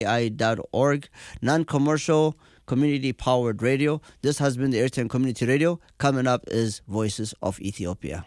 kfi.org, non commercial, community powered radio. This has been the Airtime Community Radio. Coming up is Voices of Ethiopia.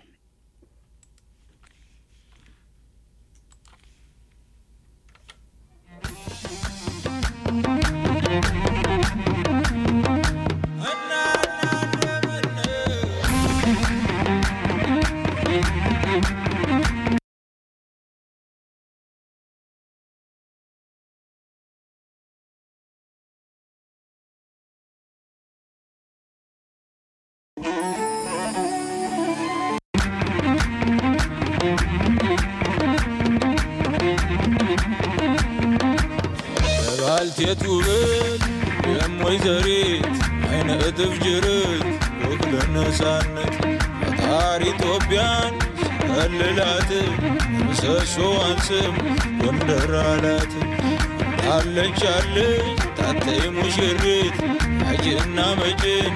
ባልቴቱ ብል የሞይ ዘሪት አይነ እጥፍ ጅርት ወግ ለነፃነት ፈጣሪ ኢትዮጵያን ከልላት ምሰሶዋን ስም ጎንደር አላት አለች አለች ታተይ ሙሽሪት አጅና መጭን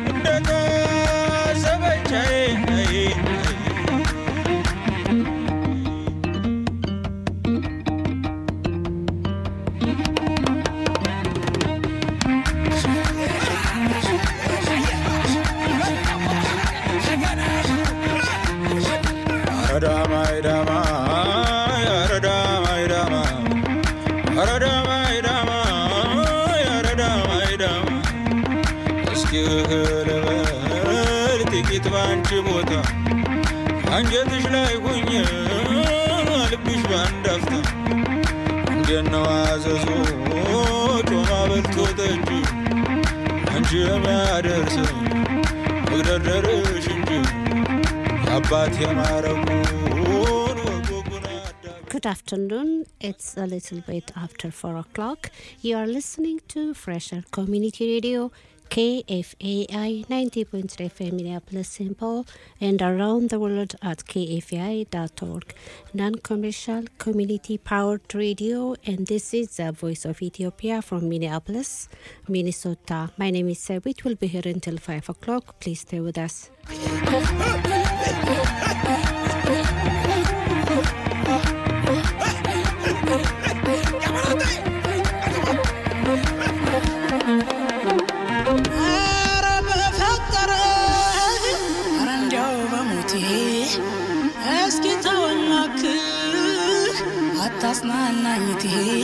እንደታሰበቻዬ ባንቺ ቦታ አንጀትሽ ላይ ሁኝ ልብሽ ባንድ አፍታ እንዴት ነው አዘዞ ጮማ በልቶ ጠጅ አንቺ የሚያደርስ መግደርደርሽ እንጂ አባት የማረጉን Good afternoon. It's a little bit after 4 o'clock. You are listening to Fresher Community Radio, KFAI 90.3 FM Minneapolis, St. Paul, and around the world at kfai.org. Non commercial, community powered radio, and this is the voice of Ethiopia from Minneapolis, Minnesota. My name is Sabit. We'll be here until 5 o'clock. Please stay with us. አታጽናናኝቴ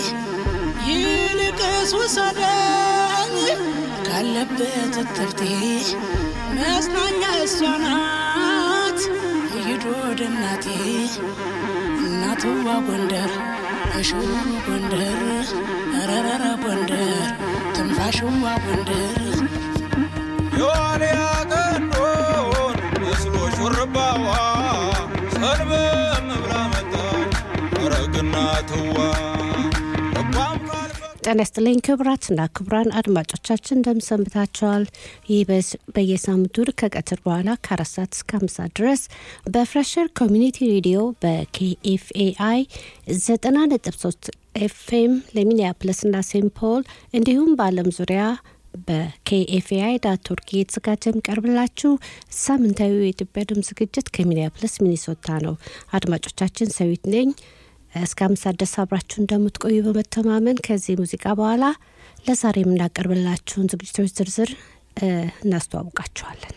ይልቅስ ውሰደኝ ካለበት እትብቴ መጽናኛ እሷ ናት ይዶ ወደ እናቴ እናትዋ ጎንደር እሽሩ ጎንደር ረረረ ጎንደር ትንፋሽዋ ጎንደር የዋልያ ቀንዶን መስሎ ሹርባዋ ሰልበም ብላ መጣች ረግና ትዋ ጤና ይስጥልኝ ክቡራትና ክቡራን አድማጮቻችን እንደምሰንብታችኋል። ይህ በየሳምንቱ ከቀትር በኋላ ከአራት ሰዓት እስከ አምስት ሰዓት ድረስ በፍሬሸር ኮሚኒቲ ሬዲዮ በኬኤፍኤአይ ዘጠና ነጥብ ሶስት ኤፍኤም ለሚኒያፕለስና ሴንት ፖል እንዲሁም በዓለም ዙሪያ በኬኤፍኤአይ ዳት ኦርግ የተዘጋጀ የሚቀርብላችሁ ሳምንታዊ የኢትዮጵያ ድምፅ ዝግጅት ከሚኒያፕለስ ሚኒሶታ ነው። አድማጮቻችን ሰዊት ነኝ። እስከ አምሳ ድረስ አብራችሁ እንደምትቆዩ በመተማመን ከዚህ ሙዚቃ በኋላ ለዛሬ የምናቀርብላችሁን ዝግጅቶች ዝርዝር እናስተዋውቃችኋለን።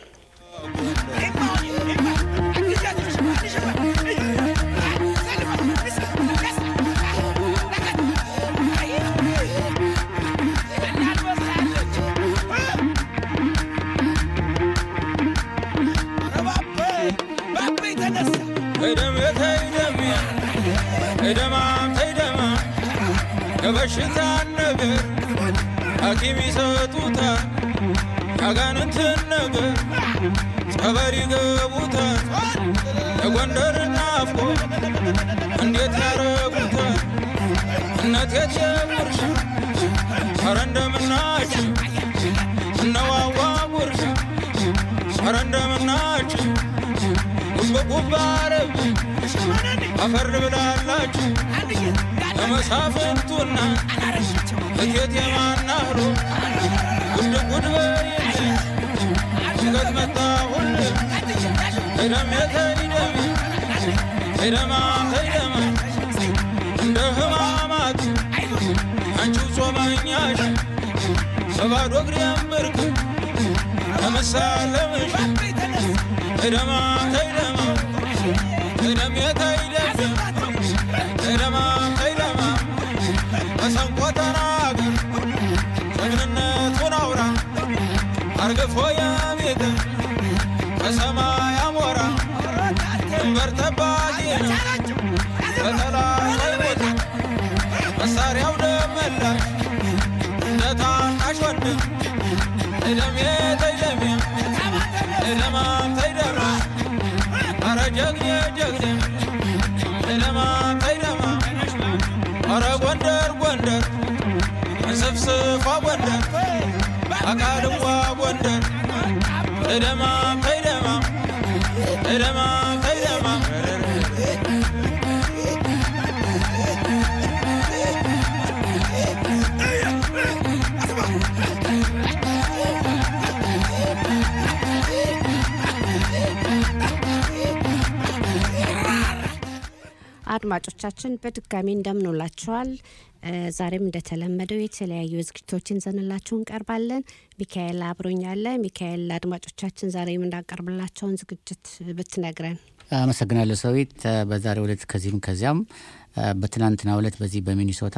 ተይደማም ተይደማ የበሽታ ነገር ሐኪም ይሰጡታል ያጋንንትን ነገር ጸበል ይገቡታል የጎንደር ናፍቆ እንዴት ያረጉታል እነት የትየጉርሻ ኧረ እንደምናችሁ እነዋዋ ጉርሻ ኧረ እንደምናችሁ ጉብጉብ አረብ አፈር ብላላችሁ ለመሳፍንቱና እቴት የማናህሮ ጉድ ጉድ በይልኝ ሽገት መጣሁል ሄደም የተይደም ሄደማ ሄደማ እንደ ህማማት አንቺው ጾመኛሽ በባዶ እግሬ ምርክ ለመሳለምሽ ተይደማ ተይደማ ተይደሜ ተይደም ተይደማ ተይደማ መሰንቆ ተናገር ጀግንነቱን አውራ አርግፎ የቤት በሰማይ አሞራ ድንበር ጠባቂ ነው በጠላት አይሞት መሳሪያው ደመላሽ እንደ ታናሽ ወንድም ተይደሜ ተይደሜ ተይደማ ተይደማ አረ ጀግኔ ጀግኔ ተይደማ ተይደማ አረ ጎንደር ጎንደር እንስፍስፏ ጎንደር አቃልዋ ጎንደር ተይደማ ተይደማ ተይደማ ተይደማ አድማጮቻችን በድጋሚ እንደምንውላችኋል። እ ዛሬም እንደተለመደው የተለያዩ ዝግጅቶችን ይዘንላችሁ እንቀርባለን። ሚካኤል አብሮኛለ። ሚካኤል አድማጮቻችን ዛሬ የምናቀርብላቸውን ዝግጅት ብትነግረን። አመሰግናለሁ ሰዊት። በዛሬው ዕለት ከዚህም ከዚያም በትናንትናው ዕለት በዚህ በሚኒሶታ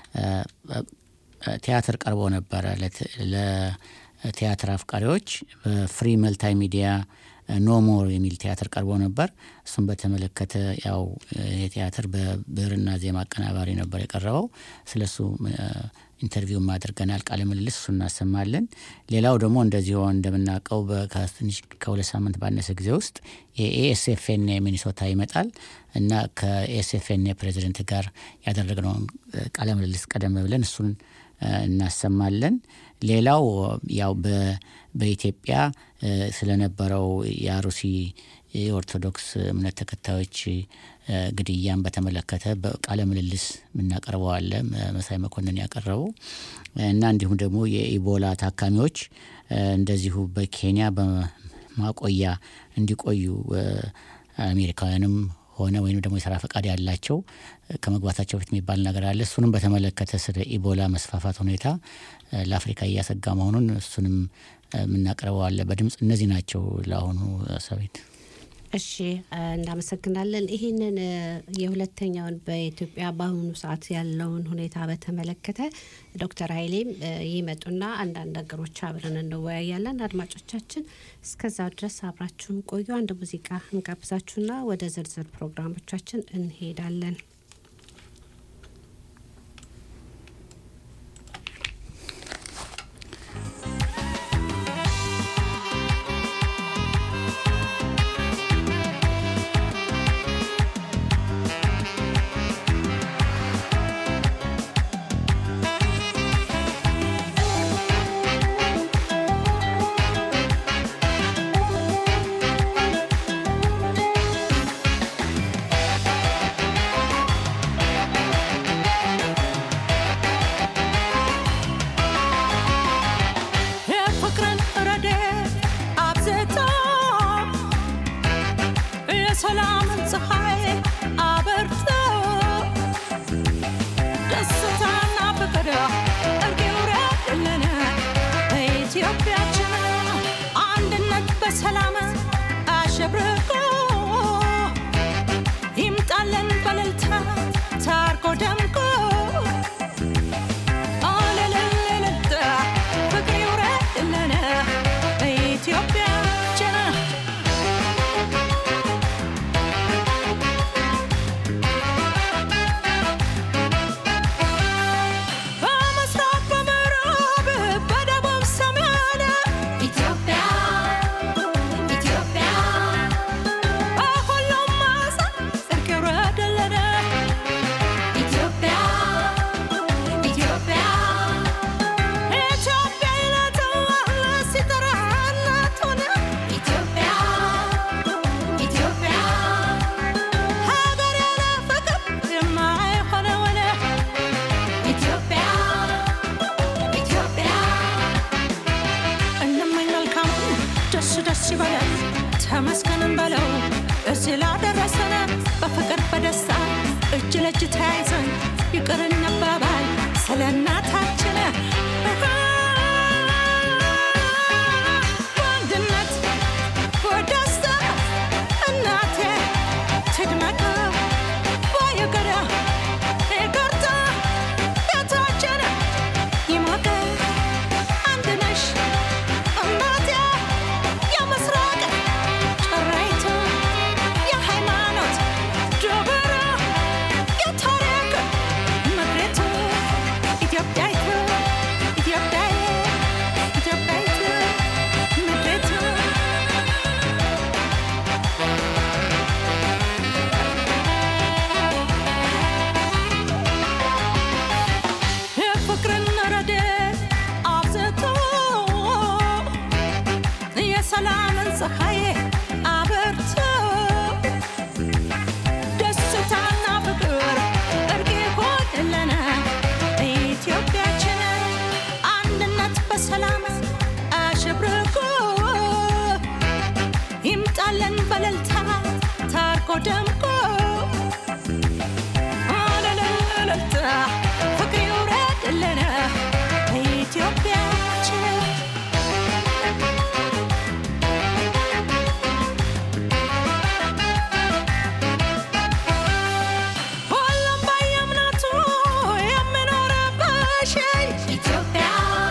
ቲያትር ቀርቦ ነበረ ለቲያትር አፍቃሪዎች በፍሪ መልታይ ሚዲያ ኖ ሞር የሚል ቲያትር ቀርቦ ነበር። እሱም በተመለከተ ያው የቲያትር በብዕርና ዜማ አቀናባሪ ነበር የቀረበው። ስለሱ ኢንተርቪው አድርገናል፣ ቃለ ምልልስ እሱ እናሰማለን። ሌላው ደግሞ እንደዚሁ እንደምናውቀው ትንሽ ከሁለት ሳምንት ባነሰ ጊዜ ውስጥ የኤኤስኤፍኤን ሚኒሶታ ይመጣል እና ከኤስኤፍኤን ፕሬዚደንት ጋር ያደረግነውን ቃለ ምልልስ ቀደም ብለን እሱን እናሰማለን። ሌላው ያው በኢትዮጵያ ስለነበረው የአሩሲ የኦርቶዶክስ እምነት ተከታዮች ግድያን በተመለከተ በቃለ ምልልስ የምናቀርበው አለ መሳይ መኮንን ያቀረበው እና እንዲሁም ደግሞ የኢቦላ ታካሚዎች እንደዚሁ በኬንያ በማቆያ እንዲቆዩ አሜሪካውያንም ሆነ ወይም ደግሞ የስራ ፈቃድ ያላቸው ከመግባታቸው በፊት የሚባል ነገር አለ። እሱንም በተመለከተ ስለ ኢቦላ መስፋፋት ሁኔታ ለአፍሪካ እያሰጋ መሆኑን እሱንም የምናቀርበው አለ በድምፅ። እነዚህ ናቸው ለአሁኑ ሰቤት። እሺ እናመሰግናለን። ይህንን የሁለተኛውን በኢትዮጵያ በአሁኑ ሰዓት ያለውን ሁኔታ በተመለከተ ዶክተር ኃይሌም ይመጡና አንዳንድ ነገሮች አብረን እንወያያለን። አድማጮቻችን እስከዛው ድረስ አብራችሁን ቆዩ። አንድ ሙዚቃ እንጋብዛችሁና ወደ ዝርዝር ፕሮግራሞቻችን እንሄዳለን። የፍቅርን ረድኤት አብዝቶ የሰላምን ፀሐይ አበርቶ ደስታና ፍቅር እርቅ ይውረድልን በኢትዮጵያችን አንድነት በሰላም አሸብርቆ ይምጣልን በእልልታ ታርቆ ደምቆ አለለለለታ ፍቅር ይውረድልን በኢትዮጵያችን በምስራቅ በምዕራብ በደቡብ ሰሜን ኢትዮጵያ ኢትዮጵያ በሁሉም ማዕዘን እርቅ ይውረድልን ኢትዮጵያ ኢትዮጵያ ኢትዮጵያ ይላታል ሲጠራ እናቱን ኢትዮጵያ ኢትዮጵያ ሀገር ያለ ፍቅር የማይሆነውን ኢትዮጵያ ኢትዮጵያ እንመኝ መልካም ደስ ደስ ይበለን ተመስገንን በለው እዚህ ላደረሰን በፍቅር በደስታ እጅ ለእጅ ተያይዘን ይቅር እንባባል ስለ እናት በእልልታ ታርቆ ደምቆ አለለለለታ ፍቅር ይውረድልን በኢትዮጵያችን ሁሉም በየእምነቱ የሚኖርብሽ ኢትዮጵያ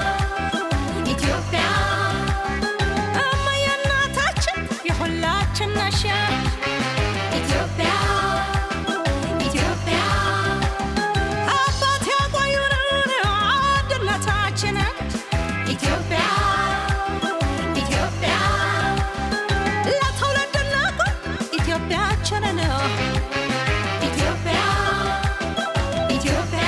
ኢትዮጵያ እማዬ እናታችን የሁላችን ነሽ ኢትዮጵያ ኢትዮጵያ አባት ያቆዩንን አንድነታችንን ኢትዮጵያ ኢትዮጵያ ለትውልድ እናቁም ኢትዮጵያችንን ኢትዮጵያ ኢትዮጵያ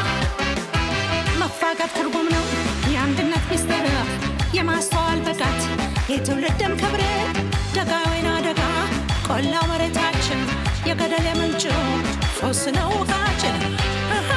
መፋቀር ትርጉም ነው የአንድነት ሚስጥር የማስተዋል ብቃት የትውልድም ክብር ደጋ ወይና ደጋ ቆላ መሬታችን የገደል የምንጭ ፎስ ነው ውሃችን አሃ!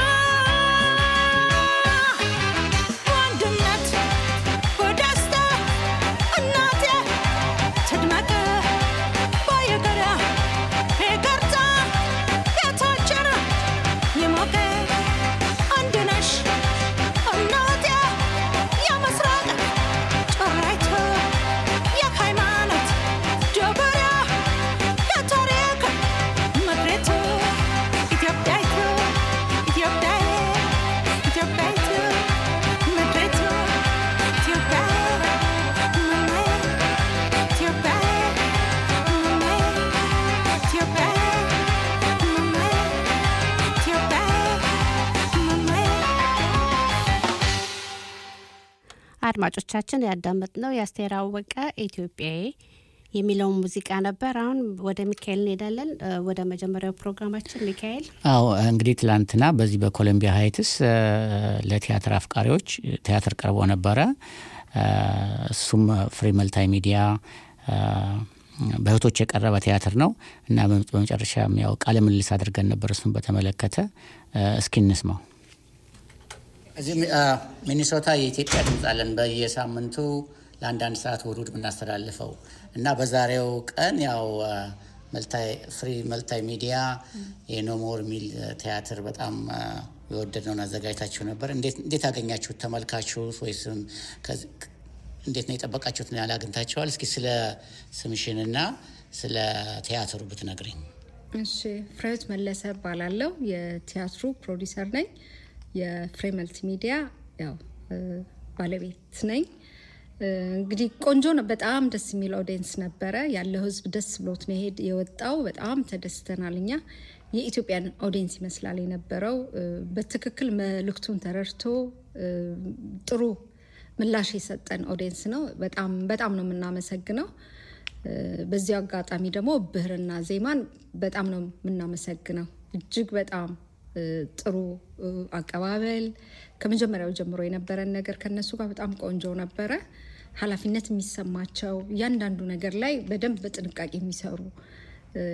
በአንድነት በደስታ እናቴ ትድመቅ ባየገዳ ይቅርታ ቤታችን የሞቀ አንድ ነሽ እናቴ የምስራቅ ጭራይቱ የሃይማኖት ጀበሪያ የታሪክ ምድሪቱ ኢትዮጵያይቱ ኢትዮጵያዬ ኢትዮጵያይቱ ምድሪቱ ኢትዮጵያ መማዬ ኢትዮጵያዬ መማዬ ኢትዮጵያዬ መማዬ ኢትዮጵያዬ መማዬ አድማጮቻችን ያዳመጥነው የአስቴር አወቀ ኢትዮጵያዊ የሚለውን ሙዚቃ ነበር። አሁን ወደ ሚካኤል እንሄዳለን። እ፣ ወደ መጀመሪያው ፕሮግራማችን ሚካኤል። አዎ እንግዲህ ትላንትና በዚህ በኮሎምቢያ ሀይትስ እ፣ ለቲያትር አፍቃሪዎች ቲያትር ቀርቦ ነበረ። እ፣ እሱም ፍሪ መልታይ ሚዲያ እ፣ በእህቶች የቀረበ ቲያትር ነው እና በመ- በመጨረሻም ያው ቃለ ምልልስ አድርገን ነበር እሱን በተመለከተ እ፣ እስኪ እንስማው። እዚህ ሚኒሶታ የኢትዮጵያ ድምፅ አለን በየሳምንቱ ለአንዳንድ ሰዓት እሑድ እሑድ የምናስተላልፈው እና በዛሬው ቀን ያው መልታይ ፍሪ መልታይ ሚዲያ የኖሞር የሚል ቲያትር በጣም የወደድነውን አዘጋጅታችሁ ነበር። እንዴት እንዴት አገኛችሁት? ተመልካችሁ ወይስም ከዚ- እንዴት ነው የጠበቃችሁትን ያህል አግኝታችኋል? እስኪ ስለ ስምሽንና ስለ ቲያትሩ ብትነግሪኝ። እሺ ፍሬህይወት መለሰ እባላለሁ። የቲያትሩ ፕሮዲሰር ነኝ። የፍሬ መልቲ ሚዲያ ያው እ፣ ባለቤት ነኝ። እ፣ እንግዲህ ቆንጆ ነው። በጣም ደስ የሚል ኦዲየንስ ነበረ ያለው ህዝብ ደስ ብሎት ነው የሄድ የወጣው። በጣም ተደስተናል። እኛ የኢትዮጵያን ኦዲየንስ ይመስላል የነበረው። እ፣ በትክክል መልእክቱን ተረድቶ እ፣ ጥሩ ምላሽ የሰጠን ኦዲየንስ ነው። በጣም በጣም ነው የምናመሰግነው። እ፣ በዚሁ አጋጣሚ ደግሞ ብህርና ዜማን በጣም ነው የምናመሰግነው። እጅግ በጣም እ፣ ጥሩ እ፣ አቀባበል ከመጀመሪያው ጀምሮ የነበረን ነገር ከነሱ ጋር በጣም ቆንጆ ነበረ። ኃላፊነት የሚሰማቸው እያንዳንዱ ነገር ላይ በደንብ በጥንቃቄ የሚሰሩ እ፣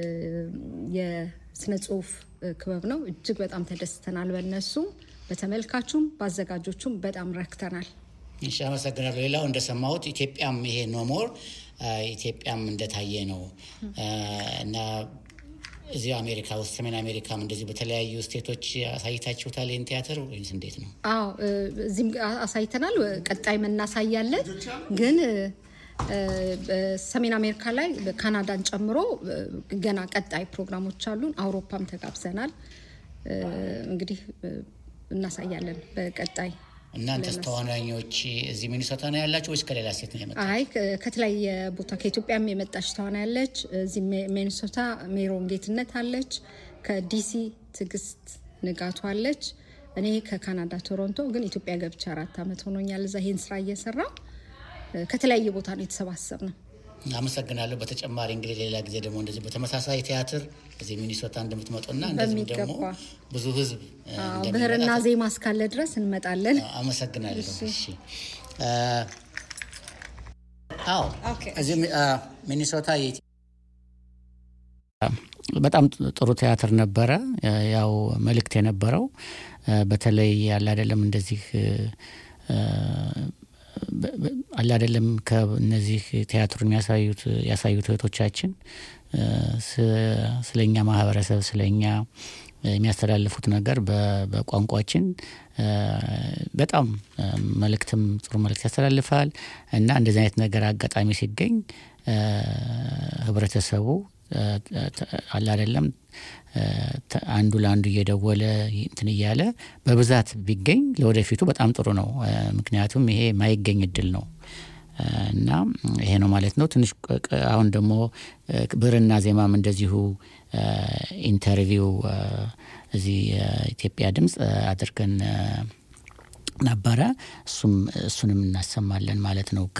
የስነ ጽሁፍ እ፣ ክበብ ነው። እጅግ በጣም ተደስተናል። በእነሱም በተመልካቹም በአዘጋጆቹም በጣም ረክተናል። እሺ አመሰግናለሁ። ሌላው እንደሰማሁት ኢትዮጵያም ይሄ ኖሞር ኢትዮጵያም እንደታየ ነው አ፣ እና እዚሁ አሜሪካ ውስጥ ሰሜን አሜሪካም እንደዚህ በተለያዩ ስቴቶች አሳይታችሁታል ይህን ቲያትር ወይስ እንዴት ነው? አዎ እ፣ እዚህም አ- አሳይተናል። ቀጣይም እናሳያለን። ግን እ፣ እ፣ በሰሜን አሜሪካ ላይ ካናዳን ጨምሮ እ፣ ገና ቀጣይ ፕሮግራሞች አሉን። አውሮፓም ተጋብዘናል። እ፣ እንግዲህ እ፣ እናሳያለን በቀጣይ እናንተስ ተዋናኞች እዚህ ሚኒሶታ ነው ያላችሁ ወይስ ከሌላ ስቴት ነው የመጣ? አይ ከ- ከተለያየ ቦታ ከኢትዮጵያም የመጣች ተዋናይ ያለች እዚህ ሜ- ሚኒሶታ ሜሮን ጌትነት አለች። ከዲሲ ትዕግስት ንጋቱ አለች። እኔ ከካናዳ ቶሮንቶ፣ ግን ኢትዮጵያ ገብቼ አራት ዓመት ሆኖኛል እዛ ይህን ስራ እየሰራ ከተለያየ ቦታ ነው የተሰባሰብ ነው። አመሰግናለሁ። በተጨማሪ እንግዲህ ሌላ ጊዜ ደግሞ እንደዚህ በተመሳሳይ ቲያትር እዚህ ሚኒሶታ እንደምትመጡና እንደዚሁ ደግሞ በሚገባ። ብዙ ህዝብ እ, አዎ፣ እንደሚመጣ ብህርና ዜማ እስካለ ድረስ እንመጣለን። አመሰግናለሁ። እሺ አ፣ አዎ ኦኬ። እዚህ ሚ- አ፣ ሚኒሶታ የኢትዮ- በጣም ጥሩ ቲያትር ነበረ። አ፣ ያው መልእክት የነበረው አ፣ በተለይ ያለ አይደለም እንደዚህ አ፣ አለ አይደለም ከእነዚህ ቲያትሩን የሚያሳዩት ያሳዩት እህቶቻችን ስለ እኛ ማህበረሰብ ስለ እኛ የሚያስተላልፉት ነገር በቋንቋችን በጣም መልእክትም ጥሩ መልእክት ያስተላልፋል እና እንደዚህ አይነት ነገር አጋጣሚ ሲገኝ ህብረተሰቡ አለ አይደለም አንዱ ለአንዱ እየደወለ እንትን እያለ በብዛት ቢገኝ ለወደፊቱ በጣም ጥሩ ነው። ምክንያቱም ይሄ ማይገኝ እድል ነው እና ይሄ ነው ማለት ነው። ትንሽ አሁን ደግሞ ብዕርና ዜማም እንደዚሁ ኢንተርቪው እዚህ ኢትዮጵያ ድምፅ አድርገን ነበረ። እሱም እሱንም እናሰማለን ማለት ነው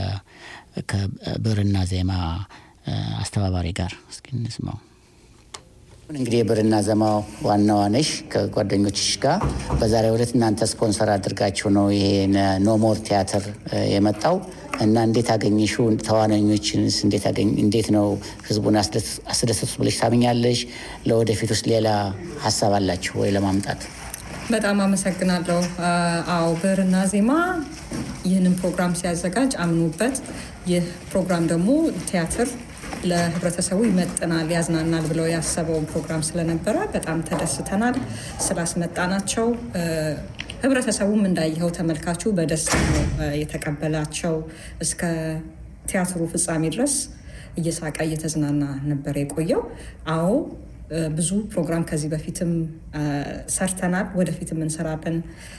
ከብዕርና ዜማ አስተባባሪ ጋር እስኪ እንስማው። እንግዲህ የብዕርና ዜማ ዋናዋ ነሽ ከጓደኞችሽ ጋር በዛሬው ዕለት እናንተ ስፖንሰር አድርጋችሁ ነው ይሄ ኖሞር ቲያትር የመጣው እና እንዴት አገኘሽው? ተዋናኞችንስ እንዴት አገኝ እንዴት ነው ህዝቡን አስደሰቱ ብለሽ ታምኛለሽ? ለወደፊት ውስጥ ሌላ ሀሳብ አላችሁ ወይ ለማምጣት? በጣም አመሰግናለሁ። አዎ ብዕርና ዜማ ይህንን ፕሮግራም ሲያዘጋጅ አምኖበት ይህ ፕሮግራም ደግሞ ቲያትር ለህብረተሰቡ ይመጥናል፣ ያዝናናል ብለው ያሰበውን ፕሮግራም ስለነበረ በጣም ተደስተናል ስላስመጣናቸው። ህብረተሰቡም እንዳየኸው ተመልካቹ በደስታ ነው የተቀበላቸው። እስከ ቲያትሩ ፍጻሜ ድረስ እየሳቀ እየተዝናና ነበር የቆየው። አዎ ብዙ ፕሮግራም ከዚህ በፊትም ሰርተናል፣ ወደፊትም እንሰራለን።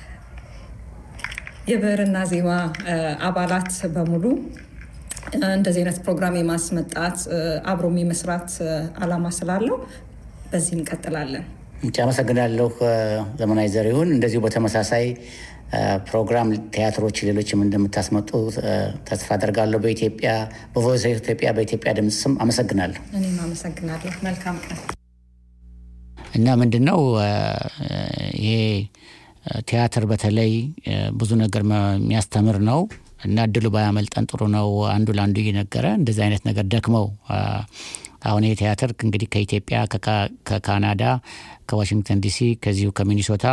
የብዕርና ዜማ አባላት በሙሉ እንደዚህ አይነት ፕሮግራም የማስመጣት አብሮም የመስራት አላማ ስላለው በዚህ እንቀጥላለን። እሺ፣ አመሰግናለሁ ዘመናዊ ዘሪሁን። እንደዚሁ በተመሳሳይ ፕሮግራም ቲያትሮች ሌሎችም እንደምታስመጡ ተስፋ አደርጋለሁ። በኢትዮጵያ በቮይስ ኦፍ ኢትዮጵያ በኢትዮጵያ ድምፅ ስም አመሰግናለሁ። እኔም አመሰግናለሁ። መልካም ቀን። እና ምንድን ነው ይሄ ቲያትር በተለይ ብዙ ነገር የሚያስተምር ነው እና እድሉ ባያመልጠን ጥሩ ነው። አንዱ ለአንዱ እየነገረ እንደዚህ አይነት ነገር ደክመው አሁን ይህ ቲያትር እንግዲህ ከኢትዮጵያ፣ ከካናዳ፣ ከዋሽንግተን ዲሲ ከዚሁ ከሚኒሶታ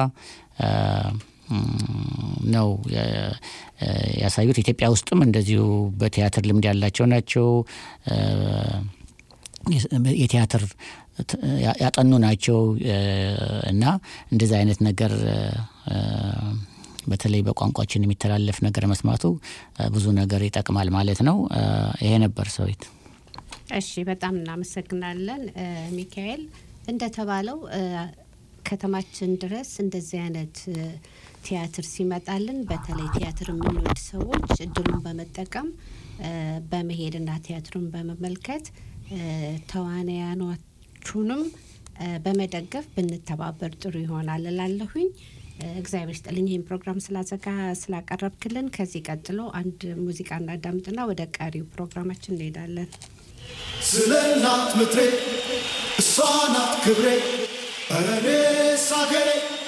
ነው ያሳዩት። ኢትዮጵያ ውስጥም እንደዚሁ በቲያትር ልምድ ያላቸው ናቸው። የቲያትር ያጠኑ ናቸው እና እንደዚህ አይነት ነገር በተለይ በቋንቋችን የሚተላለፍ ነገር መስማቱ ብዙ ነገር ይጠቅማል ማለት ነው። ይሄ ነበር ሰዊት። እሺ፣ በጣም እናመሰግናለን ሚካኤል። እንደተባለው ከተማችን ድረስ እንደዚህ አይነት ቲያትር ሲመጣልን በተለይ ቲያትር የምንወድ ሰዎች እድሉን በመጠቀም በመሄድና ቲያትሩን በመመልከት ተዋናያኖቹንም በመደገፍ ብንተባበር ጥሩ ይሆናል እላለሁኝ። እግዚአብሔር ስጥልኝ ይህን ፕሮግራም ስላዘጋ ስላቀረብክልን። ከዚህ ቀጥሎ አንድ ሙዚቃ እናዳምጥና ወደ ቀሪው ፕሮግራማችን እንሄዳለን። ስለ እናት ምድሬ እሷ ናት ክብሬ ኧረ እኔስ አገሬ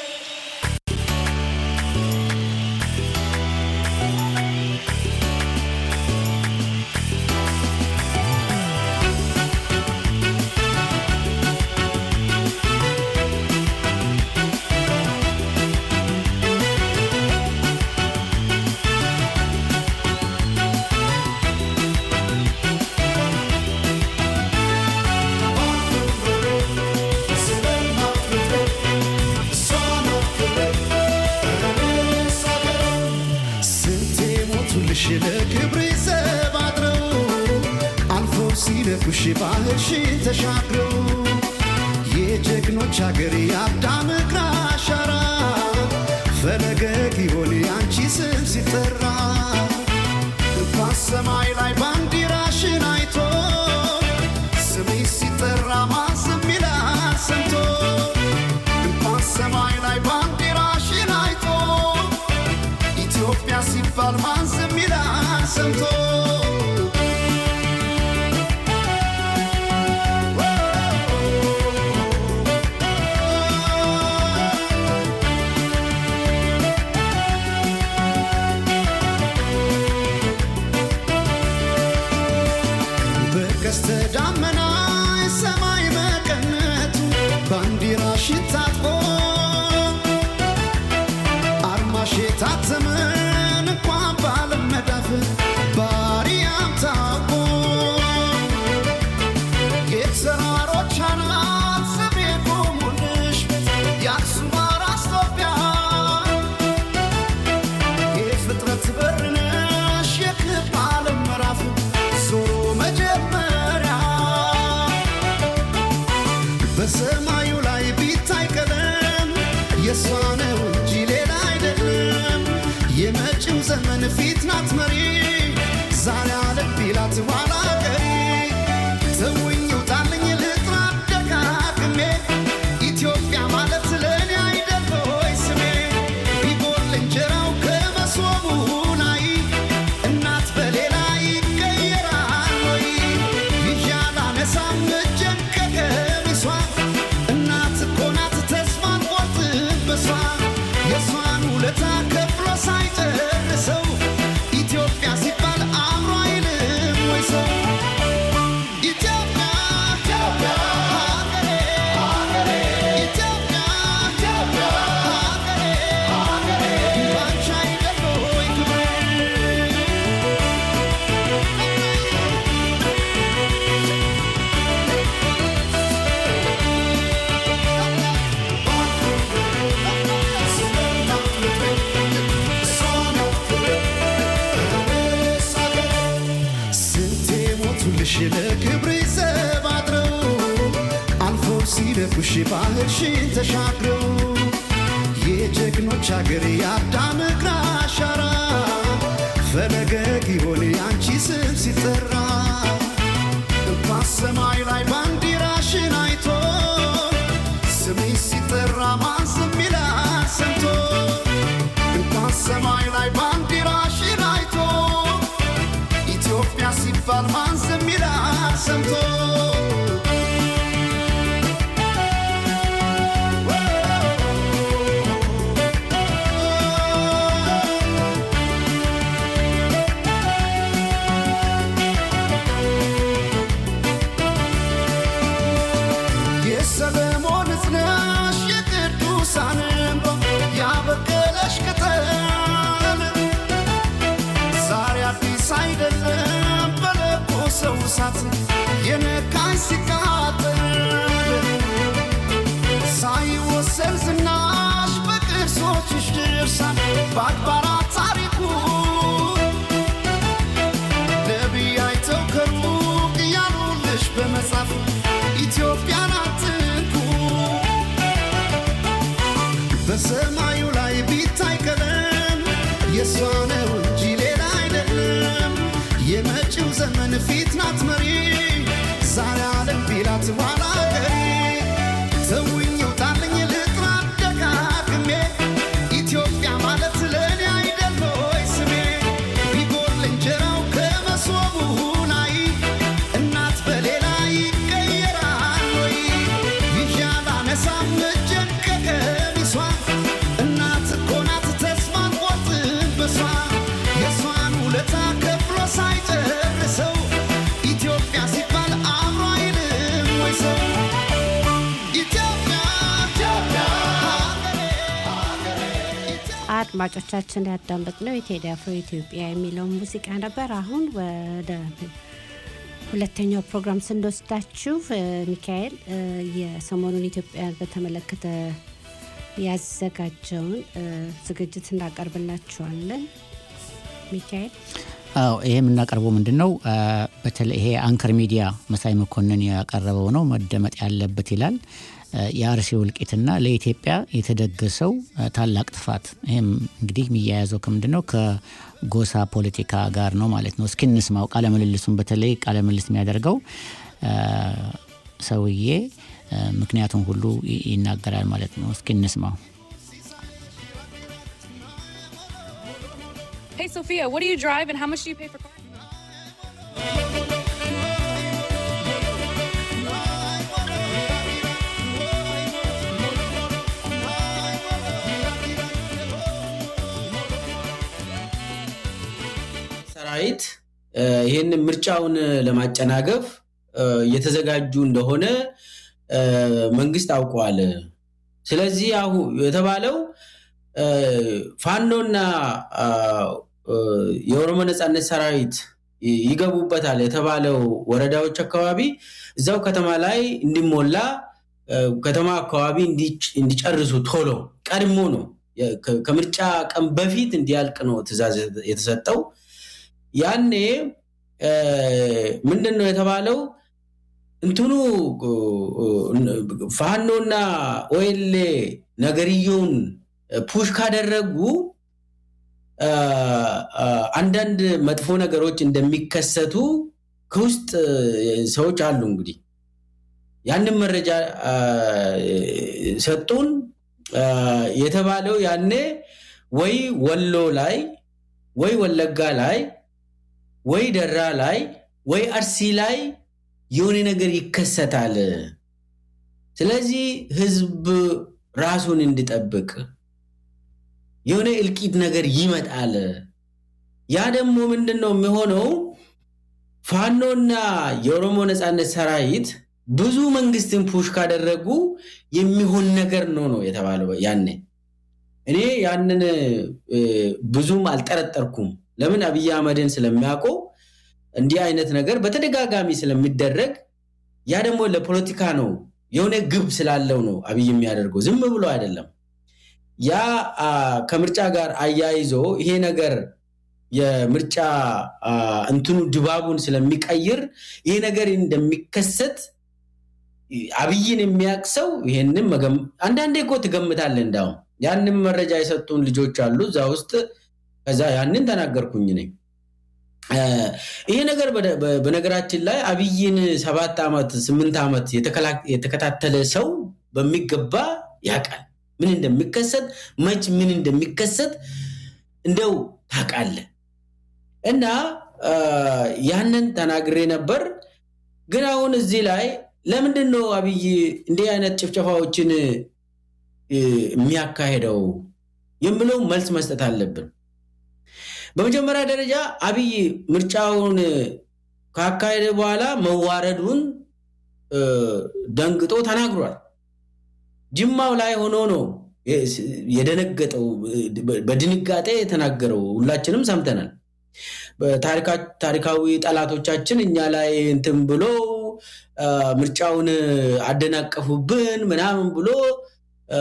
ስለ እናት ምድሬ እሷ ናት ክብሬ ኧረ እኔስ አገሬ ስንቴ ሞቱልሽ ለክብሬ ዘብ አድረው አልፎ ሲነኩሽ ባህርሽን ተሻግረው የጀግኖች አገር የአዳም እግር አሻራ ፈለገ ጊዮን የአንቺ ስም ሲጠራ እንኳን ሰማይ ላይ ባንዲራሽን አይቶ ስሜ ሲጠራ ማን ዝም ይላል ሰምቶ እንኳን ሰማይ ላይ ባንዲራሽን አይቶ ኢትዮጵያ ሲባል ማን ዝም ይላል ሰምቶ በቀስተ ዳመና ሰማይ መቀነቱ ባንዲራሽን ታጥቆ አርማሽ የታተመን እንኳን ባለም የመጪው ዘመን ፊት ናት መሪ ዛሬ አለም ቢላት ኋላ ቀሪ ተውኝ ውጣልኝ ልጥራ ደጋግሜ ኢትዮጵያ ማለት ለእኔ አይደል ሆይ ስሜ ቢጎል እንጀራው ከመሶቡ ላይ እናት በሌላ ይቀየራል ወይ ይዣላ ነሳም እጄን ከቀሚሷ እናት እኮ ናት ተስፋን ቆርጥበሷ የእሷን ውለታ ከፍሎ ሳይጨርሰው ኢትዮጵያ ሲባል አእምሮ አይልም ወይ ሰው ኢትዮጵያ ኢትዮጵያ ሀገሬ ሀገሬ ኢትዮጵያ ኢትዮጵያ ሀገሬ ሀገሬ ባንቺ አይደል ወይ ክብሬ ስንቴ ሞቱልሽ ለክብር ዘብ አድረው አልፎ ሲደፉሽ ባህርሽን ተሻግረው የጀግኖች አገር የአዳም እግር አሻራ ፈለገ ጊዮን የአንቺ ስም ሲጠራ እንኳን ሰማይ ላይ ባንዲራሽን አይቶ ስምሽ ሲጠራ ማን ዝም ይላል ሰምቶ እንኳን ሰማይ ላይ ባንዲራሽን አይቶ ኢትዮጵያ ሲባል ማን ዝም ይላል ሰምቶ የሰለሞን እዝነሽ የቅዱሳን እንባ ያበቀለሽ ቅጠል ዛሬ አዲስ አይደለም በለኮሰው እሳት የነካኝ ሲቃጠል ሳይወሰን ዝናሽ በቅርሶችሽ ድርሳን በአድባራት ታሪኩ ነቢይ አይተው ከሩቅ እያሉልሽ በመጻፍ ኢትዮጵያን አትንኩ በሰማዩ ላይ ቢታይ ቀለም የእሷ ነው እንጂ ሌላ አይደለም። የመጪው ዘመን ፊት ናት መሪ ዛሬ አለም ቢላት ኋላ ቀሪ ተውኝ ውጣልኝ ልጥራ ደጋግሜ ኢትዮጵያ ማለት ለእኔ አይደል ሆይ ስሜ ቢጎል እንጀራው ከመሶቡ ላይ እናት በሌላ ይቀየራል ወይ ይዣላ ነሳም እጄን ከቀሚሷ እናት እኮ ናት ተስፋን ቆርጥበሷ የእሷን ውለታ ከፍሎ ሳይጨርሰው ኢትዮጵያ ሲባል አእምሮ አይልም ወይ ሰው ኢትዮጵያ ኢትዮጵያ ሀገሬ ሀገሬ ኢትዮጵያ አድማጮቻችን ያዳመጥነው የቴዲ አፍሮ ኢትዮጵያ የሚለውን ሙዚቃ ነበር። አሁን ወደ ሁለተኛው ፕሮግራም ስንወስዳችሁ እ፣ ሚካኤል እ፣ የሰሞኑን ኢትዮጵያን በተመለከተ ያዘጋጀውን እ፣ ዝግጅት እናቀርብላችኋለን። ሚካኤል አዎ ይሄ የምናቀርበው ምንድን ነው? አ፣ በተለይ ይሄ አንከር ሚዲያ መሳይ መኮንን ያቀረበው ነው። መደመጥ ያለበት ይላል አ፣ የአርሲ እልቂትና ለኢትዮጵያ የተደገሰው አ፣ ታላቅ ጥፋት። ይህም እንግዲህ የሚያያዘው ከምንድን ነው? ከጎሳ ፖለቲካ ጋር ነው ማለት ነው። እስኪ እንስማው ቃለ ምልልሱን። በተለይ ቃለ ምልልስ የሚያደርገው አ፣ ሰውዬ አ፣ ምክንያቱም ሁሉ ይ- ይናገራል ማለት ነው። እስኪ እንስማው። Hey, Sophia, what do you drive and how much do you pay for car? ሰራዊት እ፣ ይህንን ምርጫውን ለማጨናገፍ እ፣ እየተዘጋጁ እንደሆነ እ፣ መንግስት አውቀዋል። ስለዚህ አሁ የተባለው እ፣ ፋኖና አ፣ እ፣ የኦሮሞ ነፃነት ሰራዊት ይ- ይገቡበታል የተባለው ወረዳዎች አካባቢ እዛው ከተማ ላይ እንዲሞላ እ፣ ከተማ አካባቢ እንዲጭ- እንዲጨርሱ ቶሎ ቀድሞ ነው የ- ከ- ከምርጫ ቀን በፊት እንዲያልቅ ነው ትእዛዝ የተሰጠው። ያኔ እ፣ ምንድን ነው የተባለው? እንትኑ ፋኖና ኦኤልኤ ነገርየውን ፑሽ ካደረጉ አ፣ አ፣ አንዳንድ መጥፎ ነገሮች እንደሚከሰቱ ከውስጥ እ፣ ሰዎች አሉ እንግዲህ ያንን መረጃ አ፣ ሰጡን አ፣ የተባለው ያኔ ወይ ወሎ ላይ ወይ ወለጋ ላይ ወይ ደራ ላይ ወይ አርሲ ላይ የሆነ ነገር ይከሰታል። ስለዚህ ህዝብ ራሱን እንዲጠብቅ የሆነ እልቂት ነገር ይመጣል። ያ ደግሞ ምንድን ነው የሚሆነው? ፋኖና የኦሮሞ ነፃነት ሰራዊት ብዙ መንግስትን ፑሽ ካደረጉ የሚሆን ነገር ነው ነው የተባለው ያኔ። እኔ ያንን እ፣ ብዙም አልጠረጠርኩም። ለምን አብይ አህመድን ስለሚያውቀው እንዲህ አይነት ነገር በተደጋጋሚ ስለሚደረግ ያ ደግሞ ለፖለቲካ ነው የሆነ ግብ ስላለው ነው አብይ የሚያደርገው ዝም ብሎ አይደለም። ያ አ፣ ከምርጫ ጋር አያይዞ ይሄ ነገር የምርጫ አ፣ እንትኑ ድባቡን ስለሚቀይር ይሄ ነገር እንደሚከሰት አብይን የሚያውቅ ሰው ይሄንን መገም- አንዳንዴ እኮ ትገምታለህ። እንዳውም ያንን መረጃ የሰጡን ልጆች አሉ እዛ ውስጥ ከዛ ያንን ተናገርኩኝ ነኝ። ይሄ ነገር በደ- በ- በነገራችን ላይ አብይን ሰባት ዓመት ስምንት ዓመት የተከላ- የተከታተለ ሰው በሚገባ ያውቃል። ምን እንደሚከሰት መች ምን እንደሚከሰት እንደው ታውቃለህ። እና አ፣ ያንን ተናግሬ ነበር። ግን አሁን እዚህ ላይ ለምንድን ነው አብይ እንዲህ አይነት ጭፍጨፋዎችን እ፣ የሚያካሄደው የምለው መልስ መስጠት አለብን። በመጀመሪያ ደረጃ አብይ ምርጫውን ካካሄደ በኋላ መዋረዱን እ፣ ደንግጦ ተናግሯል። ጅማው ላይ ሆኖ ነው የደነገጠው፣ በድንጋጤ የተናገረው ሁላችንም ሰምተናል። በታሪካ- ታሪካዊ ጠላቶቻችን እኛ ላይ እንትን ብሎ አ፣ ምርጫውን አደናቀፉብን ምናምን ብሎ አ፣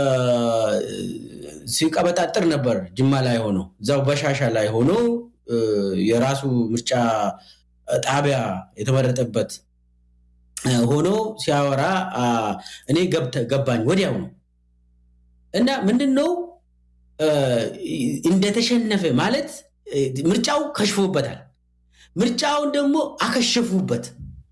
ሲቀበጣጥር ነበር። ጅማ ላይ ሆኖ እዛው በሻሻ ላይ ሆኖ እ፣ የራሱ ምርጫ ጣቢያ የተመረጠበት እ፣ ሆኖ ሲያወራ አ፣ እኔ ገብተ- ገባኝ ወዲያው ነው እና ምንድን ነው እ፣ እንደተሸነፈ ማለት እ፣ ምርጫው ከሽፎበታል። ምርጫውን ደግሞ አከሸፉበት።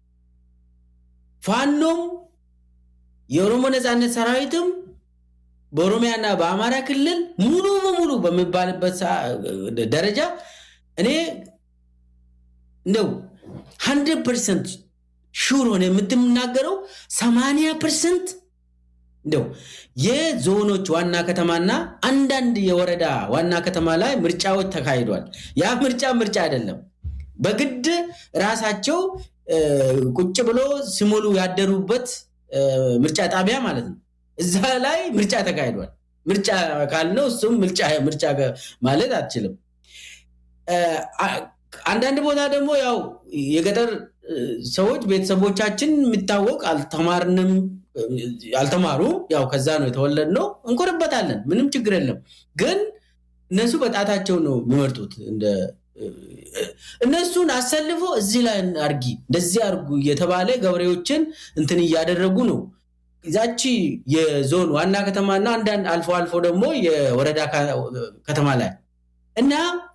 ፋኖም የኦሮሞ ነፃነት ሰራዊትም በኦሮሚያና በአማራ ክልል ሙሉ በሙሉ በሚባልበት ሰዓ- ደረጃ እኔ እንደው ሀንድረድ ፐርሰንት ሹር ሆነ የምትናገረው ሰማንያ ፐርሰንት እንደው የዞኖች ዋና ከተማና አንዳንድ የወረዳ ዋና ከተማ ላይ ምርጫዎች ተካሂዷል። ያ ምርጫ ምርጫ አይደለም። በግድ ራሳቸው እ፣ ቁጭ ብሎ ሲሞሉ ያደሩበት እ፣ ምርጫ ጣቢያ ማለት ነው። እዛ ላይ ምርጫ ተካሂዷል። ምርጫ ካልነው እሱም ምርጫ ምርጫ ገ- ማለት አትችልም። እ፣ አ- አንዳንድ ቦታ ደግሞ ያው የገጠር እ፣ ሰዎች ቤተሰቦቻችን የሚታወቅ አልተማርንም እ፣ አልተማሩም። ያው ከዛ ነው የተወለድነው። እንኮርበታለን፣ ምንም ችግር የለም። ግን እነሱ በጣታቸው ነው የሚመርጡት እንደ እነሱን አሰልፎ እዚህ ላይ አርጊ እንደዚህ አርጉ እየተባለ ገበሬዎችን እንትን እያደረጉ ነው። ዛቺ የዞን ዋና ከተማና አንዳንድ አልፎ አልፎ ደግሞ የወረዳ ካ- ከተማ ላይ እና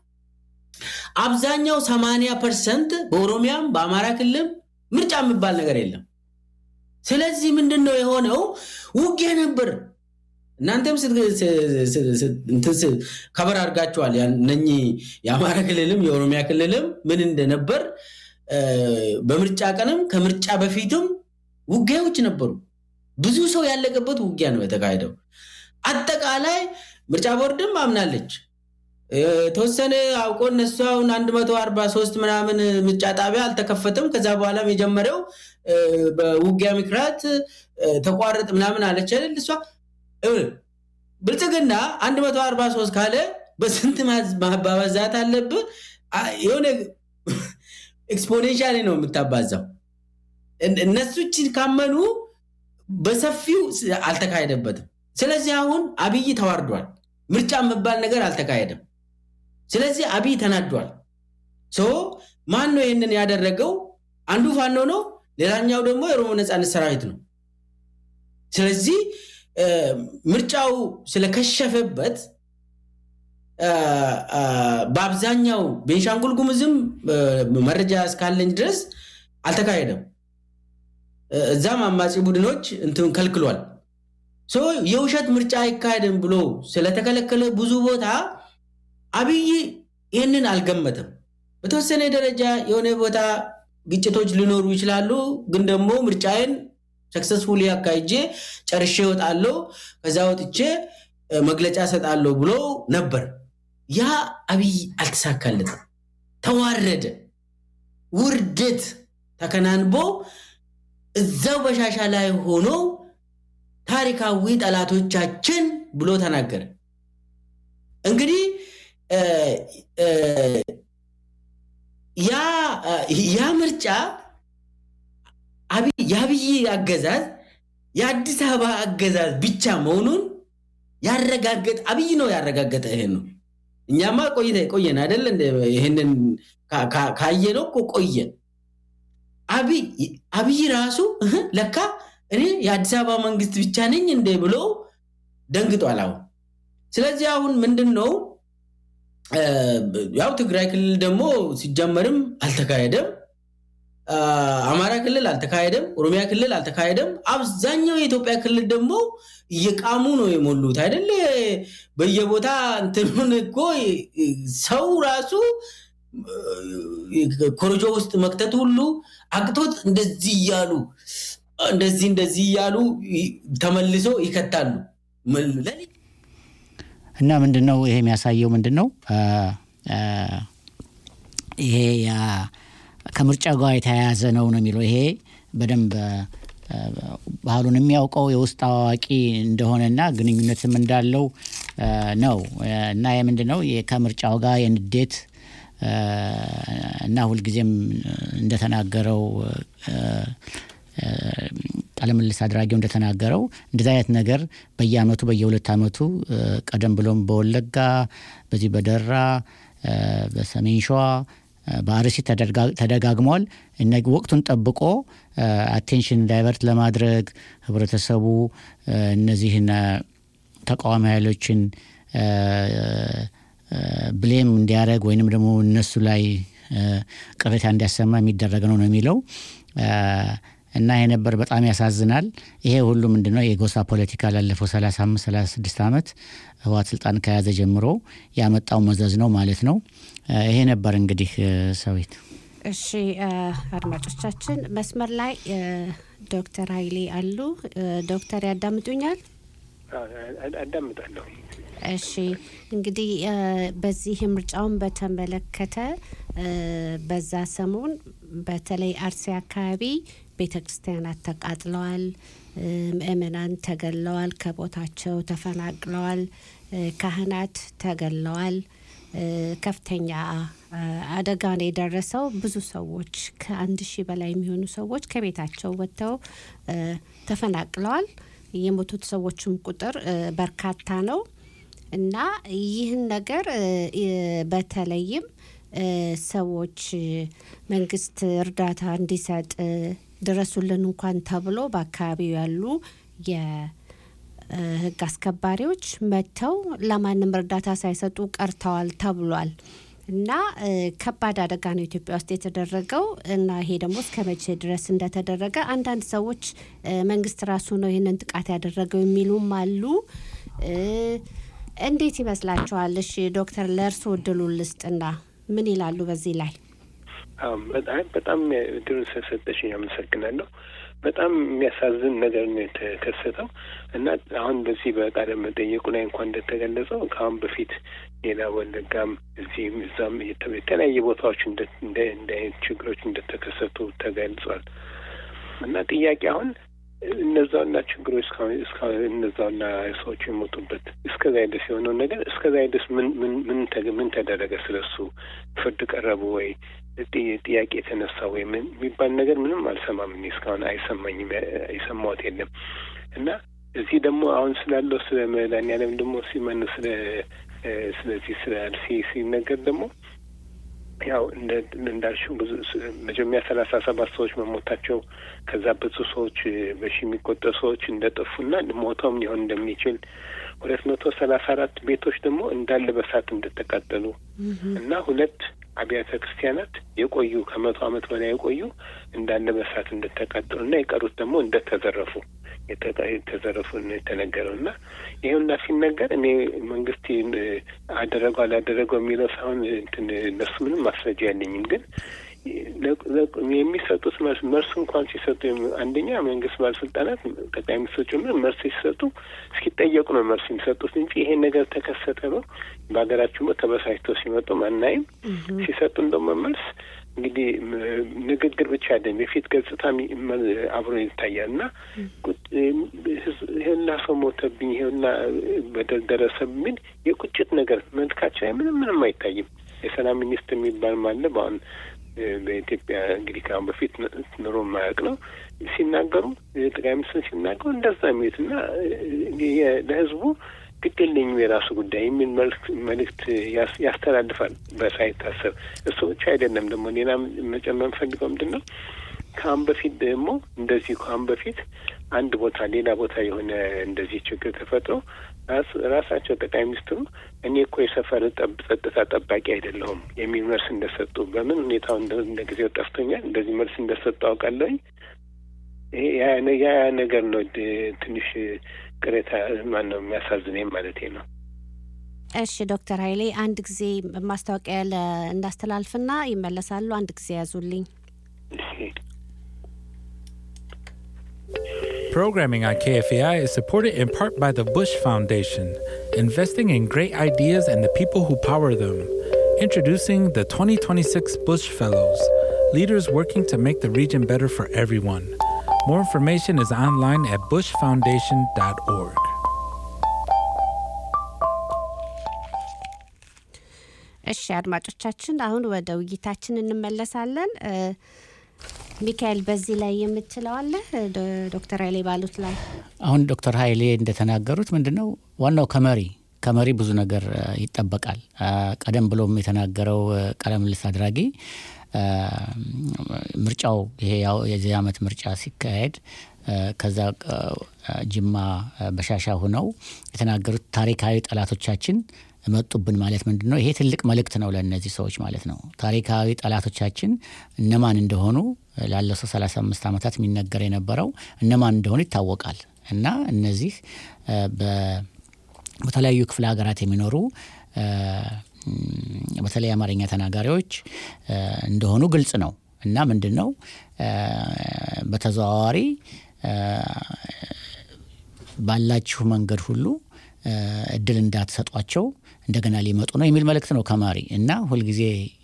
አብዛኛው ሰማንያ ፐርሰንት በኦሮሚያም በአማራ ክልል ምርጫ የሚባል ነገር የለም። ስለዚህ ምንድን ነው የሆነው? ውጊያ ነበር። እናንተም ስት- ስ- ስ- ስ- እንትን ስ- ከበር አድርጋችኋል። ያን- እነኚህ የአማራ ክልልም የኦሮሚያ ክልልም ምን እንደነበር እ፣ በምርጫ ቀንም ከምርጫ በፊትም ውጊያዎች ነበሩ። ብዙ ሰው ያለቀበት ውጊያ ነው የተካሄደው። አጠቃላይ ምርጫ ቦርድም አምናለች። የተወሰነ አውቆ እነሱ አሁን 143 ምናምን ምርጫ ጣቢያ አልተከፈተም። ከዛ በኋላም የጀመረው እ፣ በውጊያ ምክንያት እ፣ ተቋረጥ ምናምን አለች አይደል እሷ ይኸውልህ፣ ብልጽግና 143 ካለ በስንት ማዝ- ማባዛት አለብህ? አ- የሆነ ኤክስፖኔንሻሊ ነው የምታባዛው። እን- እነሱ እችን ካመኑ በሰፊው ስ- አልተካሄደበትም። ስለዚህ አሁን አብይ ተዋርዷል። ምርጫ የሚባል ነገር አልተካሄደም። ስለዚህ አብይ ተናዷል። ሶ ማን ነው ይህንን ያደረገው? አንዱ ፋኖ ነው፣ ሌላኛው ደግሞ የኦሮሞ ነፃነት ሰራዊት ነው። ስለዚህ እ፣ ምርጫው ስለከሸፈበት በአብዛኛው ቤንሻንጉል ጉሙዝም መረጃ እስካለኝ ድረስ አልተካሄደም። እዛም አማጺ ቡድኖች እንትን ከልክሏል። የውሸት ምርጫ አይካሄድም ብሎ ስለተከለከለ ብዙ ቦታ አብይ ይህንን አልገመተም። በተወሰነ ደረጃ የሆነ ቦታ ግጭቶች ሊኖሩ ይችላሉ፣ ግን ደግሞ ምርጫዬን ሰክሰስፉሊ አካሂጄ ጨርሼ እወጣለሁ፣ ከዛ ወጥቼ መግለጫ ሰጣለሁ ብሎ ነበር። ያ አብይ አልተሳካለትም። ተዋረደ። ውርደት ተከናንቦ እዛው በሻሻ ላይ ሆኖ ታሪካዊ ጠላቶቻችን ብሎ ተናገረ። እንግዲህ ያ ምርጫ የአብይ አገዛዝ የአዲስ አበባ አገዛዝ ብቻ መሆኑን ያረጋገጥ አብይ ነው ያረጋገጠ። ይሄን ነው እኛማ ቆይተ ቆየን አይደለ? ይህንን ካየነው እኮ ቆየን። አብይ ራሱ ለካ እኔ የአዲስ አበባ መንግስት ብቻ ነኝ እንደ ብሎ ደንግጧል። አሁን ስለዚህ አሁን ምንድን ነው ያው ትግራይ ክልል ደግሞ ሲጀመርም አልተካሄደም፣ አማራ ክልል አልተካሄደም፣ ኦሮሚያ ክልል አልተካሄደም። አብዛኛው የኢትዮጵያ ክልል ደግሞ እየቃሙ ነው የሞሉት አይደለ? በየቦታ እንትኑን እኮ ሰው ራሱ ኮረጆ ውስጥ መክተት ሁሉ አቅቶት እንደዚህ እያሉ እንደዚህ እንደዚህ እያሉ ተመልሶ ይከታሉ። እና ምንድን ነው ይሄ የሚያሳየው ምንድን ነው ይሄ ከምርጫ ጋር የተያያዘ ነው ነው የሚለው ይሄ በደንብ ባህሉን የሚያውቀው የውስጥ አዋቂ እንደሆነና ግንኙነትም እንዳለው ነው እና ምንድን ነው ከምርጫው ጋር የንዴት እና ሁልጊዜም እንደተናገረው ቃለምልስ አድራጊው እንደተናገረው እንደዚህ አይነት ነገር በየአመቱ በየሁለት አመቱ ቀደም ብሎም በወለጋ በዚህ በደራ በሰሜን ሸዋ በአርሲ ተደጋግሟል። ወቅቱን ጠብቆ አቴንሽን ዳይቨርት ለማድረግ ህብረተሰቡ እነዚህን ተቃዋሚ ኃይሎችን ብሌም እንዲያደረግ ወይንም ደግሞ እነሱ ላይ ቅሬታ እንዲያሰማ የሚደረግ ነው ነው የሚለው እና ይሄ ነበር በጣም ያሳዝናል። ይሄ ሁሉ ምንድነው የጎሳ ፖለቲካ ላለፈው 35 36 ዓመት ህወሓት ስልጣን ከያዘ ጀምሮ ያመጣው መዘዝ ነው ማለት ነው። ይሄ ነበር እንግዲህ ሰዊት። እሺ አድማጮቻችን፣ መስመር ላይ ዶክተር ኃይሌ አሉ። ዶክተር ያዳምጡኛል? አዳምጣለሁ። እሺ እንግዲህ በዚህ ምርጫውን በተመለከተ በዛ ሰሞን በተለይ አርሲ አካባቢ ቤተ ክርስቲያናት ተቃጥለዋል፣ ምእመናን ተገለዋል፣ ከቦታቸው ተፈናቅለዋል፣ ካህናት ተገለዋል። ከፍተኛ አደጋ ነው የደረሰው። ብዙ ሰዎች ከአንድ ሺህ በላይ የሚሆኑ ሰዎች ከቤታቸው ወጥተው ተፈናቅለዋል። የሞቱት ሰዎችም ቁጥር በርካታ ነው እና ይህን ነገር በተለይም ሰዎች መንግስት እርዳታ እንዲሰጥ ድረሱልን እንኳን ተብሎ በአካባቢው ያሉ የህግ አስከባሪዎች መጥተው ለማንም እርዳታ ሳይሰጡ ቀርተዋል ተብሏል። እና ከባድ አደጋ ነው ኢትዮጵያ ውስጥ የተደረገው እና ይሄ ደግሞ እስከ መቼ ድረስ እንደተደረገ አንዳንድ ሰዎች መንግስት ራሱ ነው ይህንን ጥቃት ያደረገው የሚሉም አሉ። እንዴት ይመስላችኋል? እሺ ዶክተር ለእርስዎ እድሉን ልስጥና ምን ይላሉ በዚህ ላይ? በጣም እድሉን ስለሰጠሽኝ አመሰግናለሁ። በጣም የሚያሳዝን ነገር ነው የተከሰተው እና አሁን በዚህ በቃለ መጠየቁ ላይ እንኳን እንደተገለጸው ከአሁን በፊት ሌላ ወለጋም እዚህም እዛም የተለያየ ቦታዎች እንደ አይነት ችግሮች እንደተከሰቱ ተገልጿል እና ጥያቄ አሁን እነዛውና ችግሮች እስካሁን እነዛውና ሰዎቹ የሞቱበት እስከዛ ድረስ የሆነውን ነገር እስከዛ ድረስ ምን ምን ምን ተደረገ? ስለሱ ፍርድ ቀረቡ ወይ ጥያቄ የተነሳ ወይ ምን የሚባል ነገር ምንም አልሰማም። እኔ እስካሁን አይሰማኝም፣ የሰማሁት የለም እና እዚህ ደግሞ አሁን ስላለው ስለ መድኃኒዓለም ደግሞ ሲመን ስለ ስለዚህ ስለ አርሲ ሲነገር ደግሞ ያው እንዳልሽው ብዙ መጀመሪያ ሰላሳ ሰባት ሰዎች መሞታቸው ከዛ ብዙ ሰዎች በሺ የሚቆጠሩ ሰዎች እንደጠፉና ሞተውም ሊሆን እንደሚችል ሁለት መቶ ሰላሳ አራት ቤቶች ደግሞ እንዳለ በሳት እንደተቃጠሉ እና ሁለት አብያተ ክርስቲያናት የቆዩ ከመቶ ዓመት በላይ የቆዩ እንዳለ በሳት እንደተቃጠሉ እና የቀሩት ደግሞ እንደተዘረፉ የተዘረፉ የተነገረው እና ይኸውና ሲነገር እኔ መንግስት አደረገው አላደረገው የሚለው ሳይሆን እንትን እነሱ ምንም ማስረጃ ያለኝም ግን የሚሰጡት መልስ መልሱ እንኳን ሲሰጡ አንደኛ መንግስት ባለስልጣናት ጠቅላይ ሚኒስትር ጭምር መልስ ሲሰጡ እስኪጠየቁ ነው መልስ የሚሰጡት እንጂ ይሄን ነገር ተከሰተ ነው በሀገራችን ተበሳጭተው ሲመጡ አናይም። ሲሰጡን ደግሞ መልስ እንግዲህ ንግግር ብቻ አይደለም፣ የፊት ገጽታ አብሮ ይታያል እና ይሄና ሰው ሞተብኝ፣ ይሄና በደል ደረሰብኝ የቁጭት ነገር መልካቸው ላይ ምንም ምንም አይታይም። የሰላም ሚኒስትር የሚባል ማለ በአሁን በኢትዮጵያ እንግዲህ ከአሁን በፊት ኑሮ ማያውቅ ነው ሲናገሩ ጠቅላይ ሚኒስትር ሲናገሩ እንደዛ የሚሉት እና ለህዝቡ ግድ የለኝም የራሱ ጉዳይ የሚል መልእክት ያስተላልፋል በሳይታሰብ። እሱ ብቻ አይደለም ደግሞ ሌላ መጨመር ፈልገው ምንድን ነው ከአሁን በፊት ደግሞ እንደዚህ ከአሁን በፊት አንድ ቦታ ሌላ ቦታ የሆነ እንደዚህ ችግር ተፈጥሮ ራሳቸው ጠቅላይ ሚኒስትሩ እኔ እኮ የሰፈር ጸጥታ ጠባቂ አይደለሁም የሚል መልስ እንደሰጡ በምን ሁኔታው እንደ ጊዜው ጠፍቶኛል እንደዚህ መልስ እንደሰጡ አውቃለሁኝ። ያ ነገር ነው ትንሽ ቅሬታ ማን ነው የሚያሳዝነኝ ማለት ነው። እሺ ዶክተር ኃይሌ አንድ ጊዜ ማስታወቂያ እንዳስተላልፍና ይመለሳሉ። አንድ ጊዜ ያዙልኝ። Programming on KFAI is supported in part by the Bush Foundation, investing in great ideas and the people who power them. Introducing the 2026 Bush Fellows, leaders working to make the region better for everyone. More information is online at bushfoundation.org. እሺ አድማጮቻችን፣ አሁን ወደ ውይይታችን እንመለሳለን። ሚካኤል በዚህ ላይ የምትለው አለ ዶክተር ኃይሌ ባሉት ላይ አሁን ዶክተር ኃይሌ እንደተናገሩት ምንድን ነው ዋናው ከመሪ ከመሪ ብዙ ነገር ይጠበቃል። ቀደም ብሎም የተናገረው ቃለ ምልልስ አድራጊ ምርጫው ይሄ የዚህ ዓመት ምርጫ ሲካሄድ ከዛ ጅማ በሻሻ ሆነው የተናገሩት ታሪካዊ ጠላቶቻችን መጡብን ማለት ምንድን ነው? ይሄ ትልቅ መልእክት ነው ለእነዚህ ሰዎች ማለት ነው። ታሪካዊ ጠላቶቻችን እነማን እንደሆኑ ላለፈው 35 ዓመታት የሚነገር የነበረው እነማን እንደሆኑ ይታወቃል። እና እነዚህ በተለያዩ ክፍለ ሀገራት የሚኖሩ በተለይ አማርኛ ተናጋሪዎች እንደሆኑ ግልጽ ነው። እና ምንድን ነው በተዘዋዋሪ ባላችሁ መንገድ ሁሉ እድል እንዳትሰጧቸው እንደገና ሊመጡ ነው የሚል መልእክት ነው ከመሪ እና ሁልጊዜ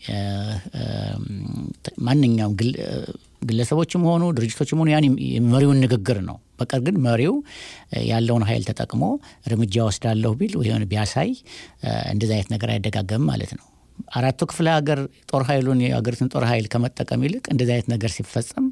ማንኛውም ግለሰቦችም ሆኑ ድርጅቶችም ሆኑ ያን የመሪውን ንግግር ነው። በቀር ግን መሪው ያለውን ኃይል ተጠቅሞ እርምጃ ወስዳለሁ ቢል ወይም ቢያሳይ እንደዚህ አይነት ነገር አይደጋገምም ማለት ነው። አራቱ ክፍለ ሀገር ጦር ኃይሉን የሀገሪቱን ጦር ኃይል ከመጠቀም ይልቅ እንደዚህ አይነት ነገር ሲፈጸም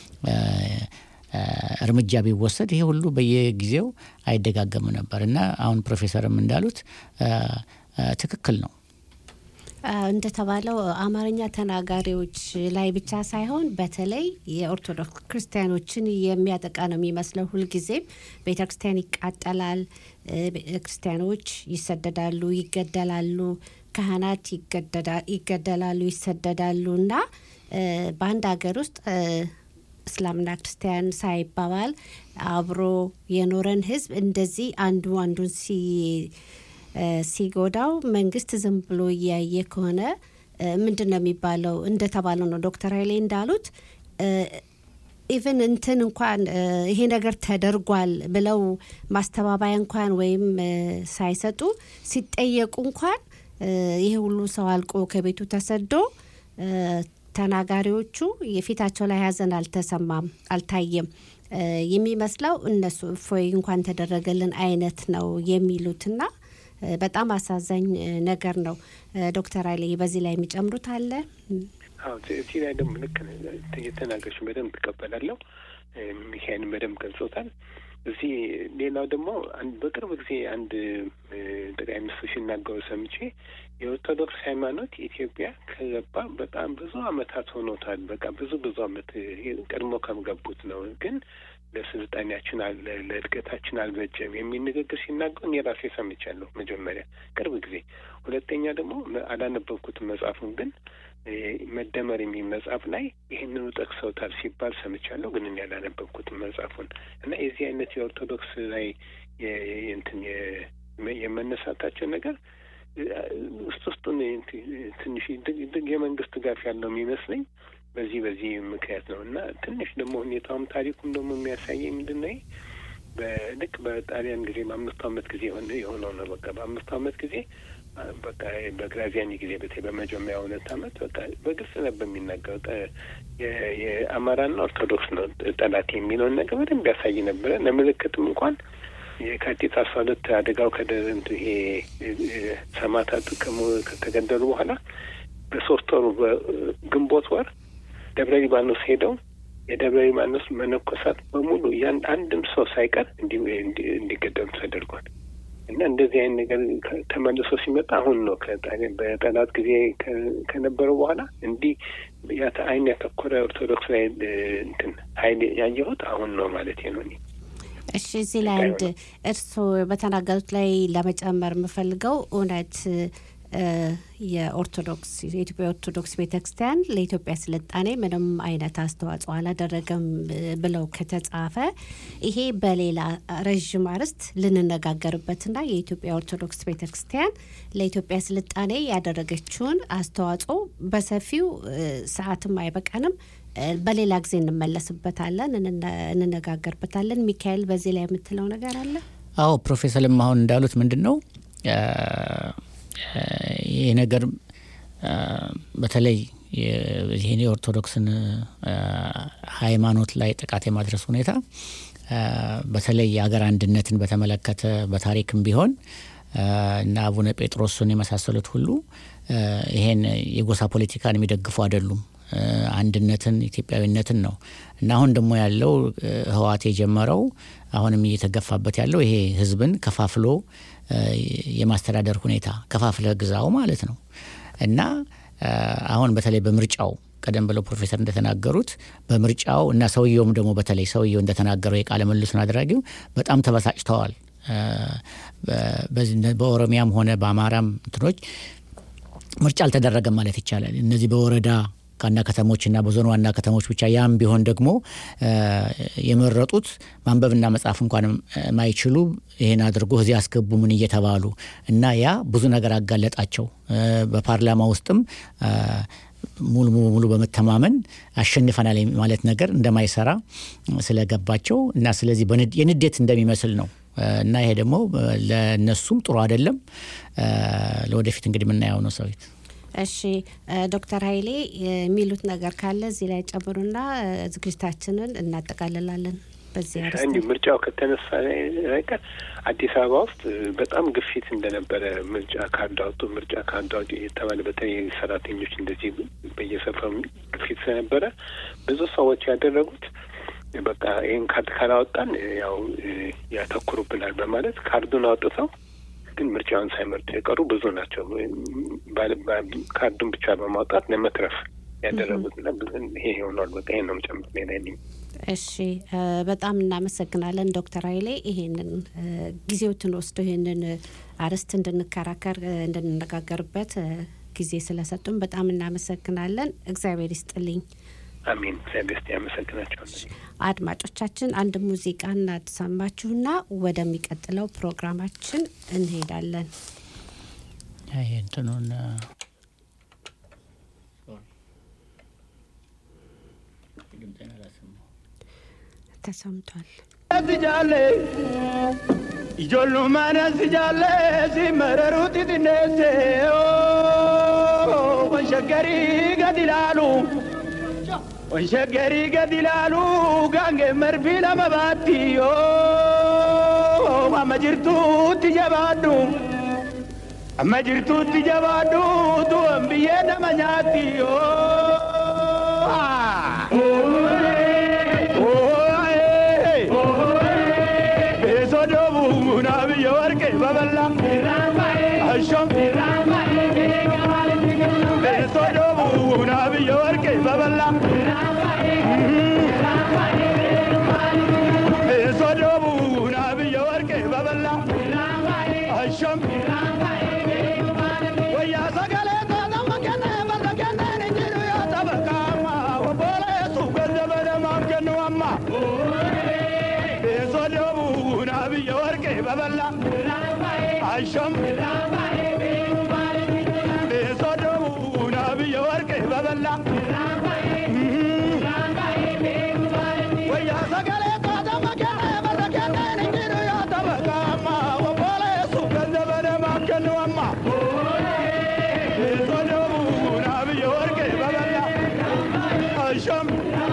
እርምጃ ቢወሰድ ይሄ ሁሉ በየጊዜው አይደጋገም ነበር እና አሁን ፕሮፌሰርም እንዳሉት ትክክል ነው። እንደተባለው አማርኛ ተናጋሪዎች ላይ ብቻ ሳይሆን በተለይ የኦርቶዶክስ ክርስቲያኖችን የሚያጠቃ ነው የሚመስለው። ሁልጊዜም ቤተ ክርስቲያን ይቃጠላል፣ ክርስቲያኖች ይሰደዳሉ፣ ይገደላሉ፣ ካህናት ይገደላሉ፣ ይሰደዳሉ እና በአንድ ሀገር ውስጥ እስላምና ክርስቲያን ሳይባባል አብሮ የኖረን ህዝብ እንደዚህ አንዱ አንዱን ሲጎዳው መንግስት ዝም ብሎ እያየ ከሆነ ምንድን ነው የሚባለው? እንደተባለው ነው ዶክተር ኃይሌ እንዳሉት ኢቨን እንትን እንኳን ይሄ ነገር ተደርጓል ብለው ማስተባበያ እንኳን ወይም ሳይሰጡ ሲጠየቁ እንኳን ይሄ ሁሉ ሰው አልቆ ከቤቱ ተሰዶ ተናጋሪዎቹ የፊታቸው ላይ ሀዘን አልተሰማም፣ አልታየም። የሚመስለው እነሱ እፎይ እንኳን ተደረገልን አይነት ነው የሚሉትና በጣም አሳዛኝ ነገር ነው። ዶክተር ኃይሌ በዚህ ላይ የሚጨምሩት አለ? አዎ እዚህ ላይ ደግሞ ልክ የተናገርሽን በደንብ ትቀበላለሁ። ሚካኤልን በደንብ ገልጾታል። እዚህ ሌላው ደግሞ በቅርብ ጊዜ አንድ ጠቅላይ ሚኒስትር ሲናገሩ ሰምቼ የኦርቶዶክስ ሃይማኖት ኢትዮጵያ ከገባ በጣም ብዙ አመታት ሆኖታል። በቃ ብዙ ብዙ አመት ቀድሞ ከምገቡት ነው ግን ለስልጣኔያችን ለእድገታችን አልበጀም የሚል ንግግር ሲናገሩ እኔ ራሴ ሰምቻለሁ። መጀመሪያ ቅርብ ጊዜ፣ ሁለተኛ ደግሞ አላነበብኩትም መጽሐፉን ግን መደመር የሚል መጽሐፍ ላይ ይህንኑ ጠቅሰውታል ሲባል ሰምቻለሁ። ግን እኔ አላነበብኩትም መጽሐፉን እና የዚህ አይነት የኦርቶዶክስ ላይ እንትን የመነሳታቸው ነገር ውስጥ ውስጡን ትንሽ የመንግስት ድጋፍ ያለው የሚመስለኝ በዚህ በዚህ ምክንያት ነው እና ትንሽ ደግሞ ሁኔታውም ታሪኩም ደግሞ የሚያሳየኝ ምንድን ነው በልክ በጣሊያን ጊዜ በአምስቱ አመት ጊዜ የሆነው ነው። በቃ በአምስቱ አመት ጊዜ በቃ በግራዚያኒ ጊዜ በተለይ በመጀመሪያ ሁለት አመት በቃ በግልጽ ነበር የሚናገረው የአማራና ኦርቶዶክስ ነው ጠላት የሚለውን ነገር በደንብ ያሳይ ነበረ። ለምልክትም እንኳን የካቲት አስራ ሁለት አደጋው ከደንቱ ይሄ ሰማዕታት ከተገደሉ በኋላ በሶስት ወሩ በግንቦት ወር ደብረ ሊባኖስ ሄደው የደብረ ሊባኖስ መነኮሳት በሙሉ ያን አንድም ሰው ሳይቀር እንዲገደሉ ተደርጓል። እና እንደዚህ አይነት ነገር ተመልሶ ሲመጣ አሁን ነው በጠላት ጊዜ ከነበረው በኋላ እንዲህ አይን ያተኮረ ኦርቶዶክስ ላይ እንትን ሀይል ያየሁት አሁን ነው ማለት ነው እኔ እሺ እዚህ ላይ አንድ እርስዎ በተናገሩት ላይ ለመጨመር የምፈልገው እውነት የኦርቶዶክስ የኢትዮጵያ ኦርቶዶክስ ቤተ ክርስቲያን ለኢትዮጵያ ስልጣኔ ምንም አይነት አስተዋጽኦ አላደረገም ብለው ከተጻፈ ይሄ በሌላ ረዥም አርዕስት ልንነጋገርበትና የኢትዮጵያ ኦርቶዶክስ ቤተ ክርስቲያን ለኢትዮጵያ ስልጣኔ ያደረገችውን አስተዋጽኦ በሰፊው ሰዓትም አይበቃንም። በሌላ ጊዜ እንመለስበታለን፣ እንነጋገርበታለን። ሚካኤል በዚህ ላይ የምትለው ነገር አለ? አዎ ፕሮፌሰርም አሁን እንዳሉት ምንድን ነው ይህ ነገር በተለይ ይህን የኦርቶዶክስን ሃይማኖት ላይ ጥቃት የማድረስ ሁኔታ በተለይ የሀገር አንድነትን በተመለከተ በታሪክም ቢሆን እና አቡነ ጴጥሮስን የመሳሰሉት ሁሉ ይሄን የጎሳ ፖለቲካን የሚደግፉ አይደሉም። አንድነትን ኢትዮጵያዊነትን ነው እና አሁን ደግሞ ያለው ህወሓት የጀመረው አሁንም እየተገፋበት ያለው ይሄ ህዝብን ከፋፍሎ የማስተዳደር ሁኔታ ከፋፍለ ግዛው ማለት ነው እና አሁን በተለይ በምርጫው ቀደም ብለው ፕሮፌሰር እንደተናገሩት በምርጫው እና ሰውየውም ደግሞ በተለይ ሰውየው እንደተናገረው የቃለ መልሱን አድራጊው በጣም ተበሳጭተዋል። በኦሮሚያም ሆነ በአማራም እንትኖች ምርጫ አልተደረገም ማለት ይቻላል። እነዚህ በወረዳ ዋና ከተሞችና በዞን ዋና ከተሞች ብቻ ያም ቢሆን ደግሞ የመረጡት ማንበብና መጻፍ እንኳን ማይችሉ ይህን አድርጎ እዚህ አስገቡ ምን እየተባሉ እና ያ ብዙ ነገር አጋለጣቸው። በፓርላማ ውስጥም ሙሉ ሙሉ በመተማመን አሸንፈናል ማለት ነገር እንደማይሰራ ስለገባቸው እና ስለዚህ የንዴት እንደሚመስል ነው እና ይሄ ደግሞ ለነሱም ጥሩ አይደለም። ለወደፊት እንግዲህ የምናየው ነው ሰዊት እሺ ዶክተር ኃይሌ የሚሉት ነገር ካለ እዚህ ላይ ጨምሩና ዝግጅታችንን እናጠቃልላለን። በዚህ እንዲ ምርጫው ከተነሳ አይቀር አዲስ አበባ ውስጥ በጣም ግፊት እንደነበረ ምርጫ ካርድ አውጡ፣ ምርጫ ካርድ አውጡ የተባለ በተለይ ሰራተኞች እንደዚህ በየሰፈሩ ግፊት ስለነበረ ብዙ ሰዎች ያደረጉት በቃ ይህን ካርድ ካላወጣን ያው ያተኩሩብናል በማለት ካርዱን አውጥተው ግን ምርጫውን ሳይመርጡ የቀሩ ብዙ ናቸው። ካርዱን ብቻ በማውጣት ለመትረፍ ያደረጉትና ይሄ ይሆናል። በቃ ይሄን ነው ጨምር ሌላ የለኝም። እሺ በጣም እናመሰግናለን ዶክተር ኃይሌ ይሄንን ጊዜዎትን ወስዶ ይሄንን አርዕስት እንድንከራከር እንድንነጋገርበት ጊዜ ስለሰጡን በጣም እናመሰግናለን። እግዚአብሔር ይስጥልኝ። አሜን። እግዚአብሔር ይስጥ። ያመሰግናቸዋለን። አድማጮቻችን አንድ ሙዚቃ እናሰማችሁና ወደሚቀጥለው ፕሮግራማችን እንሄዳለን። ይሄ እንትኑን ተሰምቷል። Ijoollummaan si jaallee si mararuutti xinneesse wanshaggarii gadi ilaalu wanshaggarii gadi ilaalu gaangee marbii lama baatti amma jirtuutti jabaadhu amma jirtuutti jabaadhu tuwon biyyee nama nyaatti sodobu na biyya warqee baballa ashom የሶዶቡን አብየ ወርቄ በበላ የሶዶቡን አብየ ወርቄ በበላ አሸም ወያ ሰገሌ ተዘመከነ በለከነ ንጅሩ ያጠበቃማ ወቦሌሱ ገዘበደ ማምከንዋማ የሶዶቡን አብየ ወርቄ በበላ አሸም የሶዶቡን አብየ ወርቄ በበላ ወያ ሰገሌ ተዘመከነ በለከነ ንጅሩ ያጠበቃማ ወቦሌሱ ገዘበደ ማምከንዋማ የሶዶቡን አብየ ወርቄ በበላ አሸም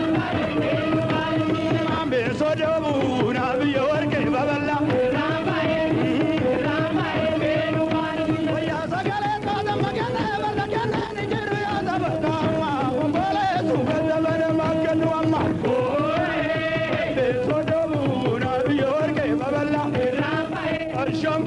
የሶዶቡን አብየ ወርቄ በበላ ወያ ሰገሌ ተዘመከነ በለከነ ንጅሩ ያጠበቃማ ወቦሌሱ ገዘበደ ማምከንዋማ የሶዶቡን አብየ ወርቄ በበላ አሸም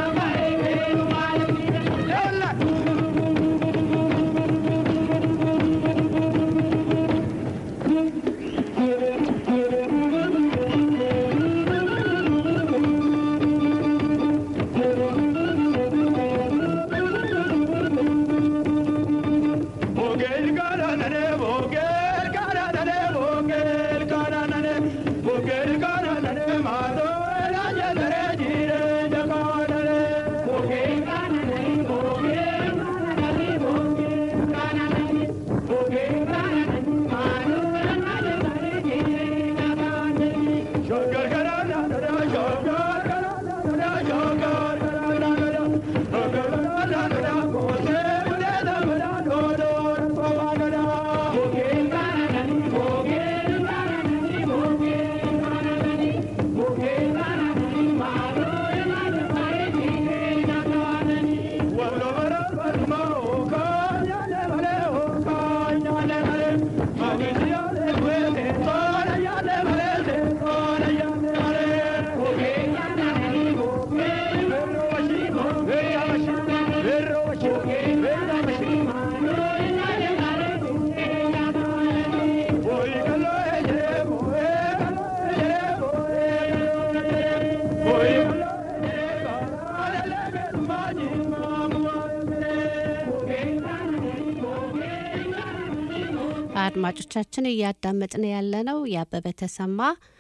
Bogel karanane, bogel karanane, bogel karanane, bogel karanane, maado raja dare jire jakanane. Bogel karanane, bogel karanane, bogel karanane, bogel karanane, maado raja dare jire jakanane. Shogar karanane, shogar karanane, shogar karanane, shogar karanane, kose mune damra dodo pavagada. Bogel karanane, bogel karanane, bogel karanane, bogel karanane, maado raja dare jire jakanane. Wallo bara barma oka, yale bare oka, yale bare. Magisi yale bare, tora yale bare, tora yale bare. Bogel karanane, bogel verro vashi, verro vashi, verro vashi, verro vashi, maado yale bare, jire jakanane. Boy kalo ejre, boy kalo ejre, boy kalo ejre, boy kalo ejre, bara lele maji mamu ejre. Bogel karanane, bogel karanane. አድማጮቻችን እያዳመጥን ያለነው የአበበ ተሰማ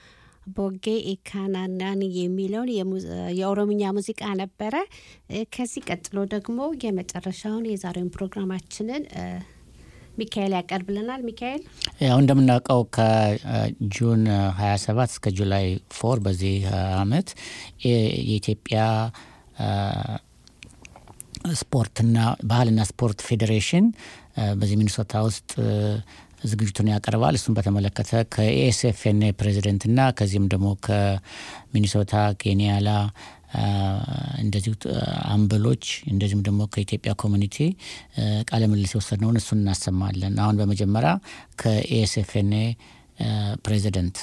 ቦጌ ኢካናናን የሚለውን የሙ- የኦሮምኛ ሙዚቃ ነበረ። እ፣ ከዚህ ቀጥሎ ደግሞ የመጨረሻውን የዛሬውን ፕሮግራማችንን እ፣ ሚካኤል ያቀርብልናል። ሚካኤል ያው እንደምናውቀው ከጁን 27 እስከ ጁላይ ፎር በዚህ አመት የ- የኢትዮጵያ አ፣ ስፖርትና ባህልና ስፖርት ፌዴሬሽን አ፣ በዚህ ሚኒሶታ ውስጥ አ፣ ዝግጅቱን ያቀርባል። እሱን በተመለከተ ከኤስኤፍኤን ፕሬዚደንትና ከዚህም ደግሞ ከሚኒሶታ ኬንያላ አ፣ እንደዚሁ አ፣ አምበሎች እንደዚሁም ደግሞ ከኢትዮጵያ ኮሚኒቲ አ፣ ቃለ ምልልስ የወሰድነውን እሱን እናሰማለን። አሁን በመጀመሪያ ከኤስኤፍኤን ፕሬዚደንት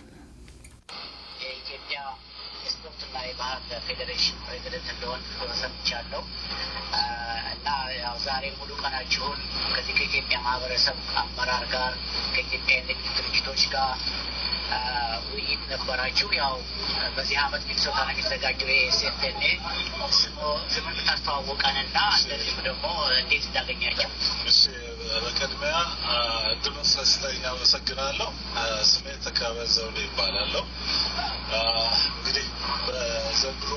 የኢትዮጵያ የስፖርትና የባህል ፌዴሬሽን ፕሬዚደንት እንደሆን ሰምቻለሁ አ፣ እና ያው ዛሬ ሙሉ ቀናችሁን ከዚህ ከኢትዮጵያ ማህበረሰብ አመራር ጋር ከኢትዮጵያ የንግድ ድርጅቶች ጋር አ፣ ውይይት ነበራችሁ። ያው በዚህ አመት ሚኒሶታ ነው የሚዘጋጀው የኤስኤፍኤንኤ ስሙን ብታስተዋወቀንና እንደዚሁም ደግሞ እንዴት እንዳገኛቸው እሺ በቅድሚያ አ፣ እድሉን ስለስጠኝ አመሰግናለሁ። አ፣ ስሜ ተካበ ዘውዴ ይባላለሁ። አ፣ እንግዲህ በዘንድሮ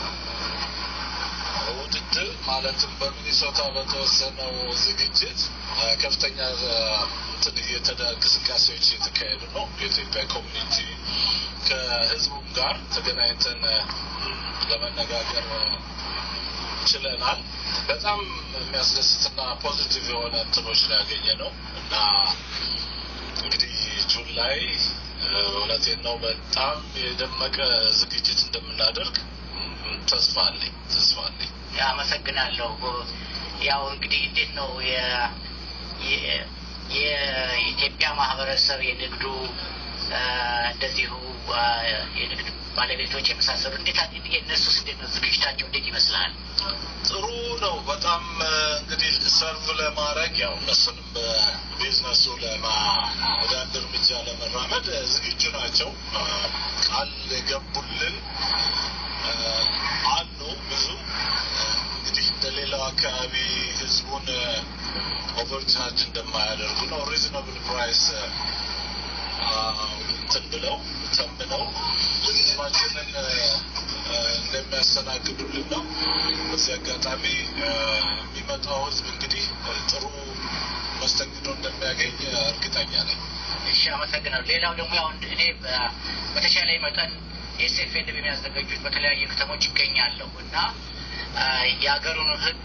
ውድድር ማለትም በሚኒሶታ በተወሰነው ዝግጅት አ፣ ከፍተኛ አ፣ እንትን እየተደ- እንቅስቃሴዎች እየተካሄዱ ነው። የኢትዮጵያ ኮሚኒቲ ከህዝቡም ጋር ተገናኝተን አ፣ ለመነጋገር አ፣ ችለናል። በጣም የሚያስደስትና ፖዚቲቭ የሆነ እንትኖች ነው ያገኘ ነው እና እንግዲህ ጁን ላይ እ፣ እውነቴን ነው በጣም የደመቀ ዝግጅት እንደምናደርግ ም፣ ተስፋ አለኝ ተስፋ አለኝ። አመሰግናለሁ። ያው እንግዲህ እንዴት ነው የ- የ- የኢትዮጵያ ማህበረሰብ የንግዱ አ፣ እንደዚሁ አ፣ የንግድ ባለቤቶች የመሳሰሉ እንዴት የእነሱስ እንዴት ነው ዝግጅታቸው እንዴት ይመስላል? ጥሩ ነው። በጣም እንግዲህ ሰርቭ ለማድረግ ያው እነሱንም በቢዝነሱ ወደ አንድ እርምጃ ለመራመድ ዝግጁ ናቸው። ቃል የገቡልን አሉ ብዙ እንግዲህ እንደሌላው አካባቢ ህዝቡን ኦቨርቻርጅ እንደማያደርጉ ነው ሪዝናብል ፕራይስ እንትን ብለው ተምነው ህዝባችንን እንደሚያስተናግዱልን ነው። በዚህ አጋጣሚ የሚመጣው ህዝብ እንግዲህ ጥሩ መስተንግዶ እንደሚያገኝ እርግጠኛ ነኝ። እሺ፣ አመሰግናለሁ። ሌላው ደግሞ ያው እኔ በተቻለ መጠን ኤስኤፍኤን በሚያዘጋጁት በተለያዩ ከተሞች ይገኛለሁ እና የሀገሩን ህግ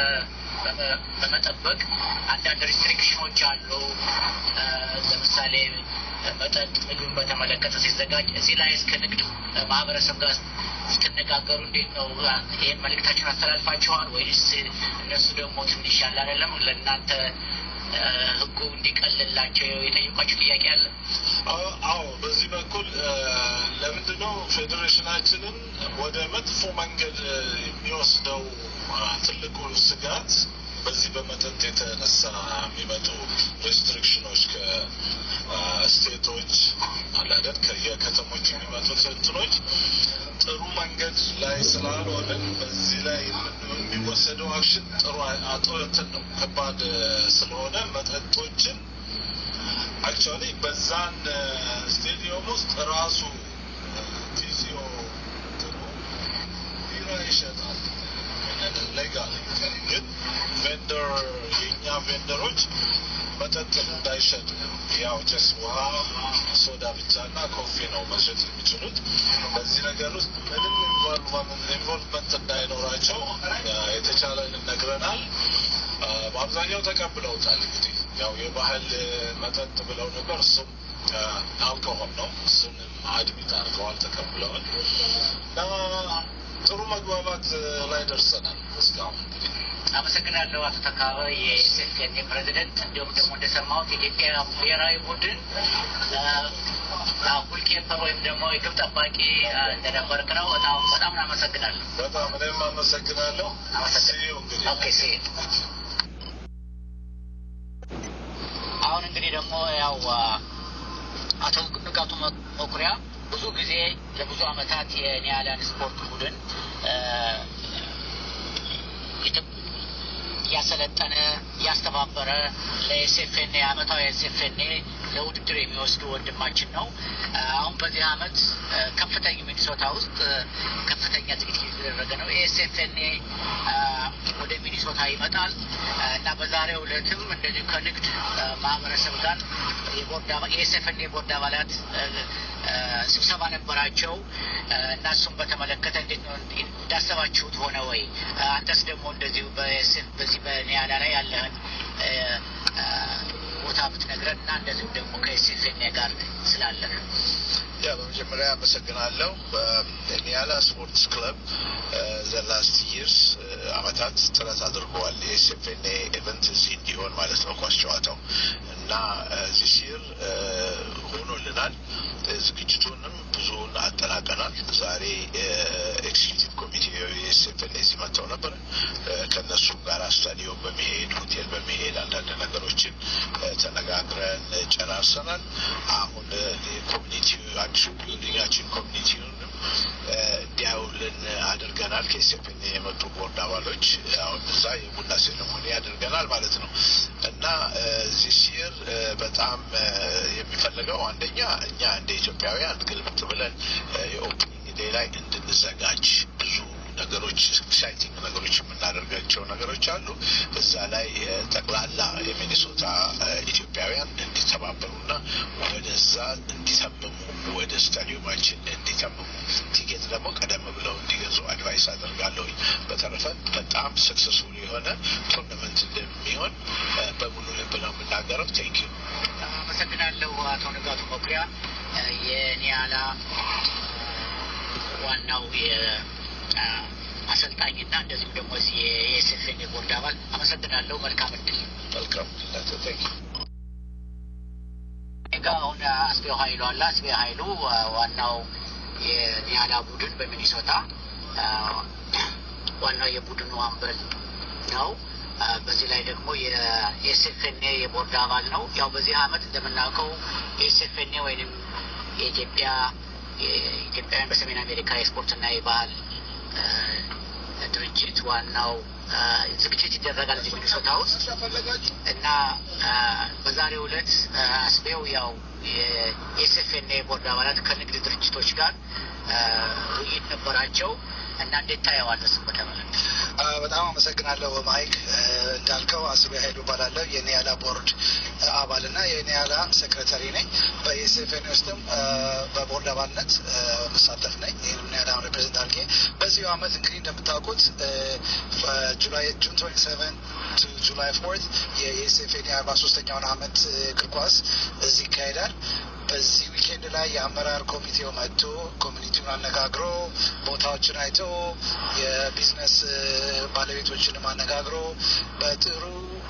በመጠበቅ አንዳንድ ሪስትሪክሽኖች አሉ። ለምሳሌ መጠጥ፣ ምግብን በተመለከተ ሲዘጋጅ እዚህ ላይ እስከ ንግድ ማህበረሰብ ጋር ስትነጋገሩ እንዴት ነው? ይህን መልእክታችሁን አስተላልፋችኋል ወይስ እነሱ ደግሞ ትንሽ ያለ አይደለም ለእናንተ ህጉ እንዲቀልላቸው የጠየቋቸው ጥያቄ አለ? አዎ፣ በዚህ በኩል ለምንድነው ፌዴሬሽናችንን ወደ መጥፎ መንገድ የሚወስደው ትልቁ ስጋት በዚህ በመጠጥ የተነሳ የሚመጡ ሬስትሪክሽኖች ከስቴቶች አላደን ከየከተሞች የሚመጡት እንትኖች ጥሩ መንገድ ላይ ስላልሆንን በዚህ ላይ የሚወሰደው አክሽን ጥሩ አቶ እንትን ነው ከባድ ስለሆነ መጠጦችን አክቹዋሊ በዛን ስቴዲየም ውስጥ ራሱ ቲዚዮ እንትኑ ቢራ ይሸጣል ሌጋል ግን ቬንደር የእኛ ቬንደሮች መጠጥ እንዳይሸጡ ያው ጭስ ውሃ፣ ሶዳ ብቻ እና ኮፊ ነው መሸጥ የሚችሉት። በዚህ ነገር ውስጥ ምንም ኢንቮልቭመንት እንዳይኖራቸው የተቻለንን ነግረናል። በአብዛኛው ተቀብለውታል። እንግዲህ ያው የባህል መጠጥ ብለው ነበር። እሱም አልኮሆል ነው። እሱንም አድሚት አድርገዋል፣ ተቀብለዋል እና ጥሩ መግባባት ላይ ደርሰናል እስካሁን እንግዲህ አመሰግናለሁ አቶ ተካበ የኤስኤፍኤን ፕሬዚደንት። እንዲሁም ደግሞ እንደሰማሁት የኢትዮጵያ ብሔራዊ ቡድን ጎልኪፐር ወይም ደግሞ የግብ ጠባቂ እንደነበርክ ነው። በጣም በጣም አመሰግናለሁ። በጣም እኔም አመሰግናለሁ። ሲዩ እንግዲህ ኦኬ ሲ አሁን እንግዲህ ደግሞ ያው አቶ ንጋቱ መኩሪያ ብዙ ጊዜ ለብዙ አመታት የኒያላን ስፖርት ቡድን እያሰለጠነ እያስተባበረ ለኤስኤፍኤን አመታዊ ኤስኤፍኤን ለውድድር የሚወስዱ ወንድማችን ነው። አሁን በዚህ አመት ከፍተኛ ሚኒሶታ ውስጥ ከፍተኛ ዝግጅት እየተደረገ ነው። ኤስኤፍኤን ወደ ሚኒሶታ ይመጣል እና በዛሬው ዕለትም እንደዚሁ ከንግድ ማህበረሰብ ጋር የቦርድ የኤስኤፍኤን የቦርድ አባላት ስብሰባ ነበራቸው እና እሱም በተመለከተ እንዴት ነው እንዳሰባችሁት ሆነ ወይ? አንተስ ደግሞ እንደዚሁ በዚህ በኒያላ ላይ ያለህን ቦታ ብትነግረን እና እንደዚሁም ደግሞ ከኤስኤፍኤን ጋር ስላለህ ያ በመጀመሪያ አመሰግናለሁ። በኒያላ ስፖርትስ ክለብ ዘላስት ይርስ አመታት ጥረት አድርገዋል የኤስኤፍኤን ኢቨንት እዚህ እንዲሆን ማለት ነው ኳስ ጨዋታው እና ዚህ ሲር ሆኖልናል። ዝግጅቱንም ብዙውን አጠናቀናል። ዛሬ ኤክስኪዩቲቭ ኮሚቴ የኤስኤፍኤን እዚህ መጥተው ነበር። ከእነሱ ጋር ስታዲዮም በመሄድ ሆቴል በመሄድ አንዳንድ ነገሮችን ተነጋግረን ጨራርሰናል። አሁን ኮሚኒቲ አዲሱ ቢልዲንጋችን ኮሚኒቲውንም እንዲያውልን አድርገናል። ከኤስኤፍኤን የመጡ ቦርድ አባሎች አሁን እዛ የቡና ሴሬሞኒ አድርገናል ማለት ነው እና ዚስ ይር በጣም የሚፈለገው አንደኛ እኛ እንደ ኢትዮጵያውያን ግልብጥ ብለን የኦፕኒንግ ዴይ ላይ እንድንዘጋጅ ብዙ ነገሮች ኤክሳይቲንግ ነገሮች የምናደርጋቸው ነገሮች አሉ። እዛ ላይ ጠቅላላ የሚኒሶታ ኢትዮጵያውያን እንዲተባበሩና ወደዛ እንዲተምሙ ወደ ስታዲየማችን እንዲተምሙ ቲኬት ደግሞ ቀደም ብለው እንዲገዙ አድቫይስ አደርጋለሁኝ። በተረፈ በጣም ሰክሰስፉል የሆነ ቶርናመንት እንደሚሆን በሙሉ ልብ ነው የምናገረው። ቴንክ ዩ። አመሰግናለሁ አቶ ንጋቱ መኩሪያ የኒያላ ዋናው አሰልጣኝና እንደዚሁም ደግሞ የኤስኤፍኤን የቦርድ አባል አመሰግናለሁ። መልካም እድል። መልካም ጋ አሁን አስቤው ሀይሉ አለ። አስቤ ሀይሉ ዋናው የኒያላ ቡድን በሚኒሶታ ዋናው የቡድኑ አምበል ነው። በዚህ ላይ ደግሞ የኤስኤፍኤንኤ የቦርድ አባል ነው። ያው በዚህ አመት እንደምናውቀው የኤስኤፍኤንኤ ወይም የኢትዮጵያ የኢትዮጵያውያን በሰሜን አሜሪካ የስፖርትና የባህል ድርጅት ዋናው ዝግጅት ይደረጋል እዚህ ሚኒሶታ ውስጥ እና በዛሬው ዕለት አስቤው ያው የኤስኤፍኤንኤ ቦርድ አባላት ከንግድ ድርጅቶች ጋር ውይይት ነበራቸው እና እንዴት ታየዋለህ? ስም በተመለከተ በጣም አመሰግናለሁ ማይክ። እንዳልከው አስቤ ኃይሉ እባላለሁ የኒያላ ቦርድ አባልና የኒያላ ሴክሬታሪ ነኝ። በኤስኤፍኤን ውስጥም በቦርድ አባልነት መሳተፍ ነኝ። ይህንም ኒያላ ሪፕሬዘንት አድርጌ በዚሁ አመት እንግዲህ እንደምታውቁት ጁላይ ጁን ትዌንቲ ሰቨን ቱ ጁላይ ፎርት የኤስኤፍኤን የአርባ ሶስተኛውን አመት እግር ኳስ እዚህ ይካሄዳል። በዚህ ዊኬንድ ላይ የአመራር ኮሚቴው መጥቶ ኮሚኒቲውን አነጋግሮ ቦታዎችን አይቶ የቢዝነስ ባለቤቶችንም አነጋግሮ በጥሩ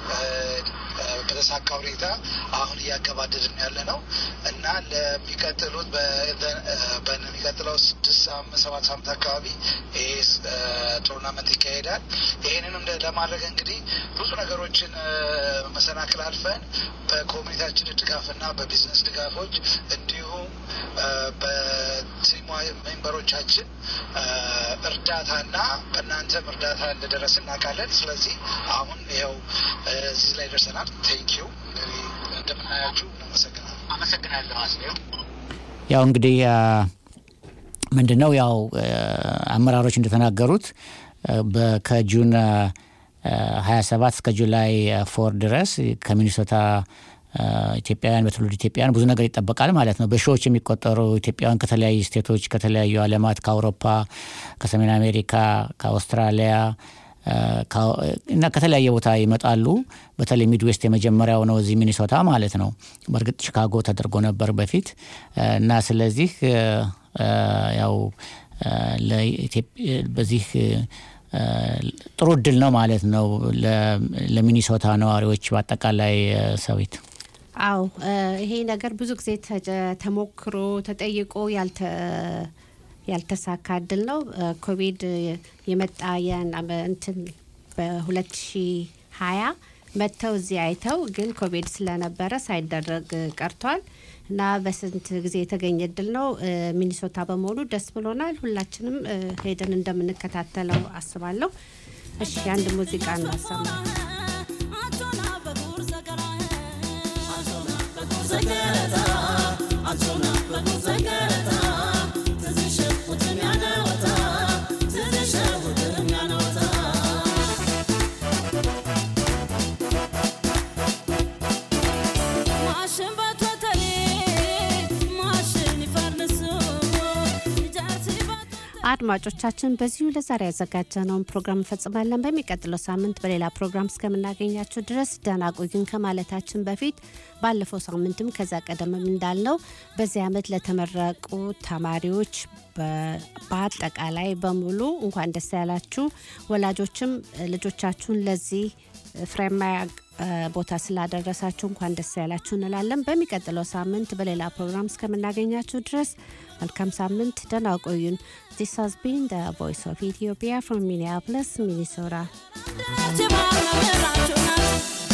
በተሳካ ሁኔታ አሁን እያገባደድን ያለ ነው እና ለሚቀጥሉት በሚቀጥለው ስድስት ሳምንት ሰባት ሳምንት አካባቢ ይሄ ቶርናመንት ይካሄዳል። ይህንንም ለማድረግ እንግዲህ ብዙ ነገሮችን መሰናክል አልፈን በኮሚኒቲያችን ድጋፍና በቢዝነስ ድጋፎች እንዲሁም በቲም ሜምበሮቻችን እርዳታና በእናንተም እርዳታ እንደደረስ እናውቃለን። ስለዚህ አሁን ይኸው እዚህ ላይ ደርሰናል። ቴንክ ዩ እንደምናያችሁ እናመሰግናል። አመሰግናለሁ አስቤው። ያው እንግዲህ ምንድን ነው ያው አመራሮች እንደተናገሩት ከጁን 27 እስከ ጁላይ ፎር ድረስ ከሚኒሶታ ኢትዮጵያውያን በትውልድ ኢትዮጵያውያን ብዙ ነገር ይጠበቃል ማለት ነው። በሺዎች የሚቆጠሩ ኢትዮጵያውያን ከተለያዩ ስቴቶች፣ ከተለያዩ ዓለማት ከአውሮፓ፣ ከሰሜን አሜሪካ፣ ከአውስትራሊያ እና ከተለያየ ቦታ ይመጣሉ። በተለይ ሚድዌስት የመጀመሪያው ነው እዚህ ሚኒሶታ ማለት ነው። በእርግጥ ቺካጎ ተደርጎ ነበር በፊት እና ስለዚህ ያው በዚህ ጥሩ እድል ነው ማለት ነው ለሚኒሶታ ነዋሪዎች በአጠቃላይ ሰዊት። አው ይሄ ነገር ብዙ ጊዜ ተሞክሮ ተጠይቆ ያልተ ያልተሳካ እድል ነው። ኮቪድ የመጣ እንትን በሁለት ሺ ሀያ መጥተው እዚህ አይተው ግን ኮቪድ ስለነበረ ሳይደረግ ቀርቷል እና በስንት ጊዜ የተገኘ እድል ነው። ሚኒሶታ በመሆኑ ደስ ብሎናል። ሁላችንም ሄደን እንደምንከታተለው አስባለሁ። እሺ አንድ ሙዚቃ እናሰማ። አድማጮቻችን በዚሁ ለዛሬ ያዘጋጀነውን ፕሮግራም እንፈጽማለን። በሚቀጥለው ሳምንት በሌላ ፕሮግራም እስከምናገኛችሁ ድረስ ደህና ቆዩን ከማለታችን በፊት ባለፈው ሳምንትም ከዛ ቀደም እንዳልነው በዚህ ዓመት ለተመረቁ ተማሪዎች በአጠቃላይ በሙሉ እንኳን ደስ ያላችሁ። ወላጆችም ልጆቻችሁን ለዚህ ፍሬማ ቦታ ስላደረሳችሁ እንኳን ደስ ያላችሁ እንላለን። በሚቀጥለው ሳምንት በሌላ ፕሮግራም እስከምናገኛችሁ ድረስ መልካም ሳምንት፣ ደህና ቆዩን። This has been the Voice of Ethiopia from Minneapolis, Minnesota.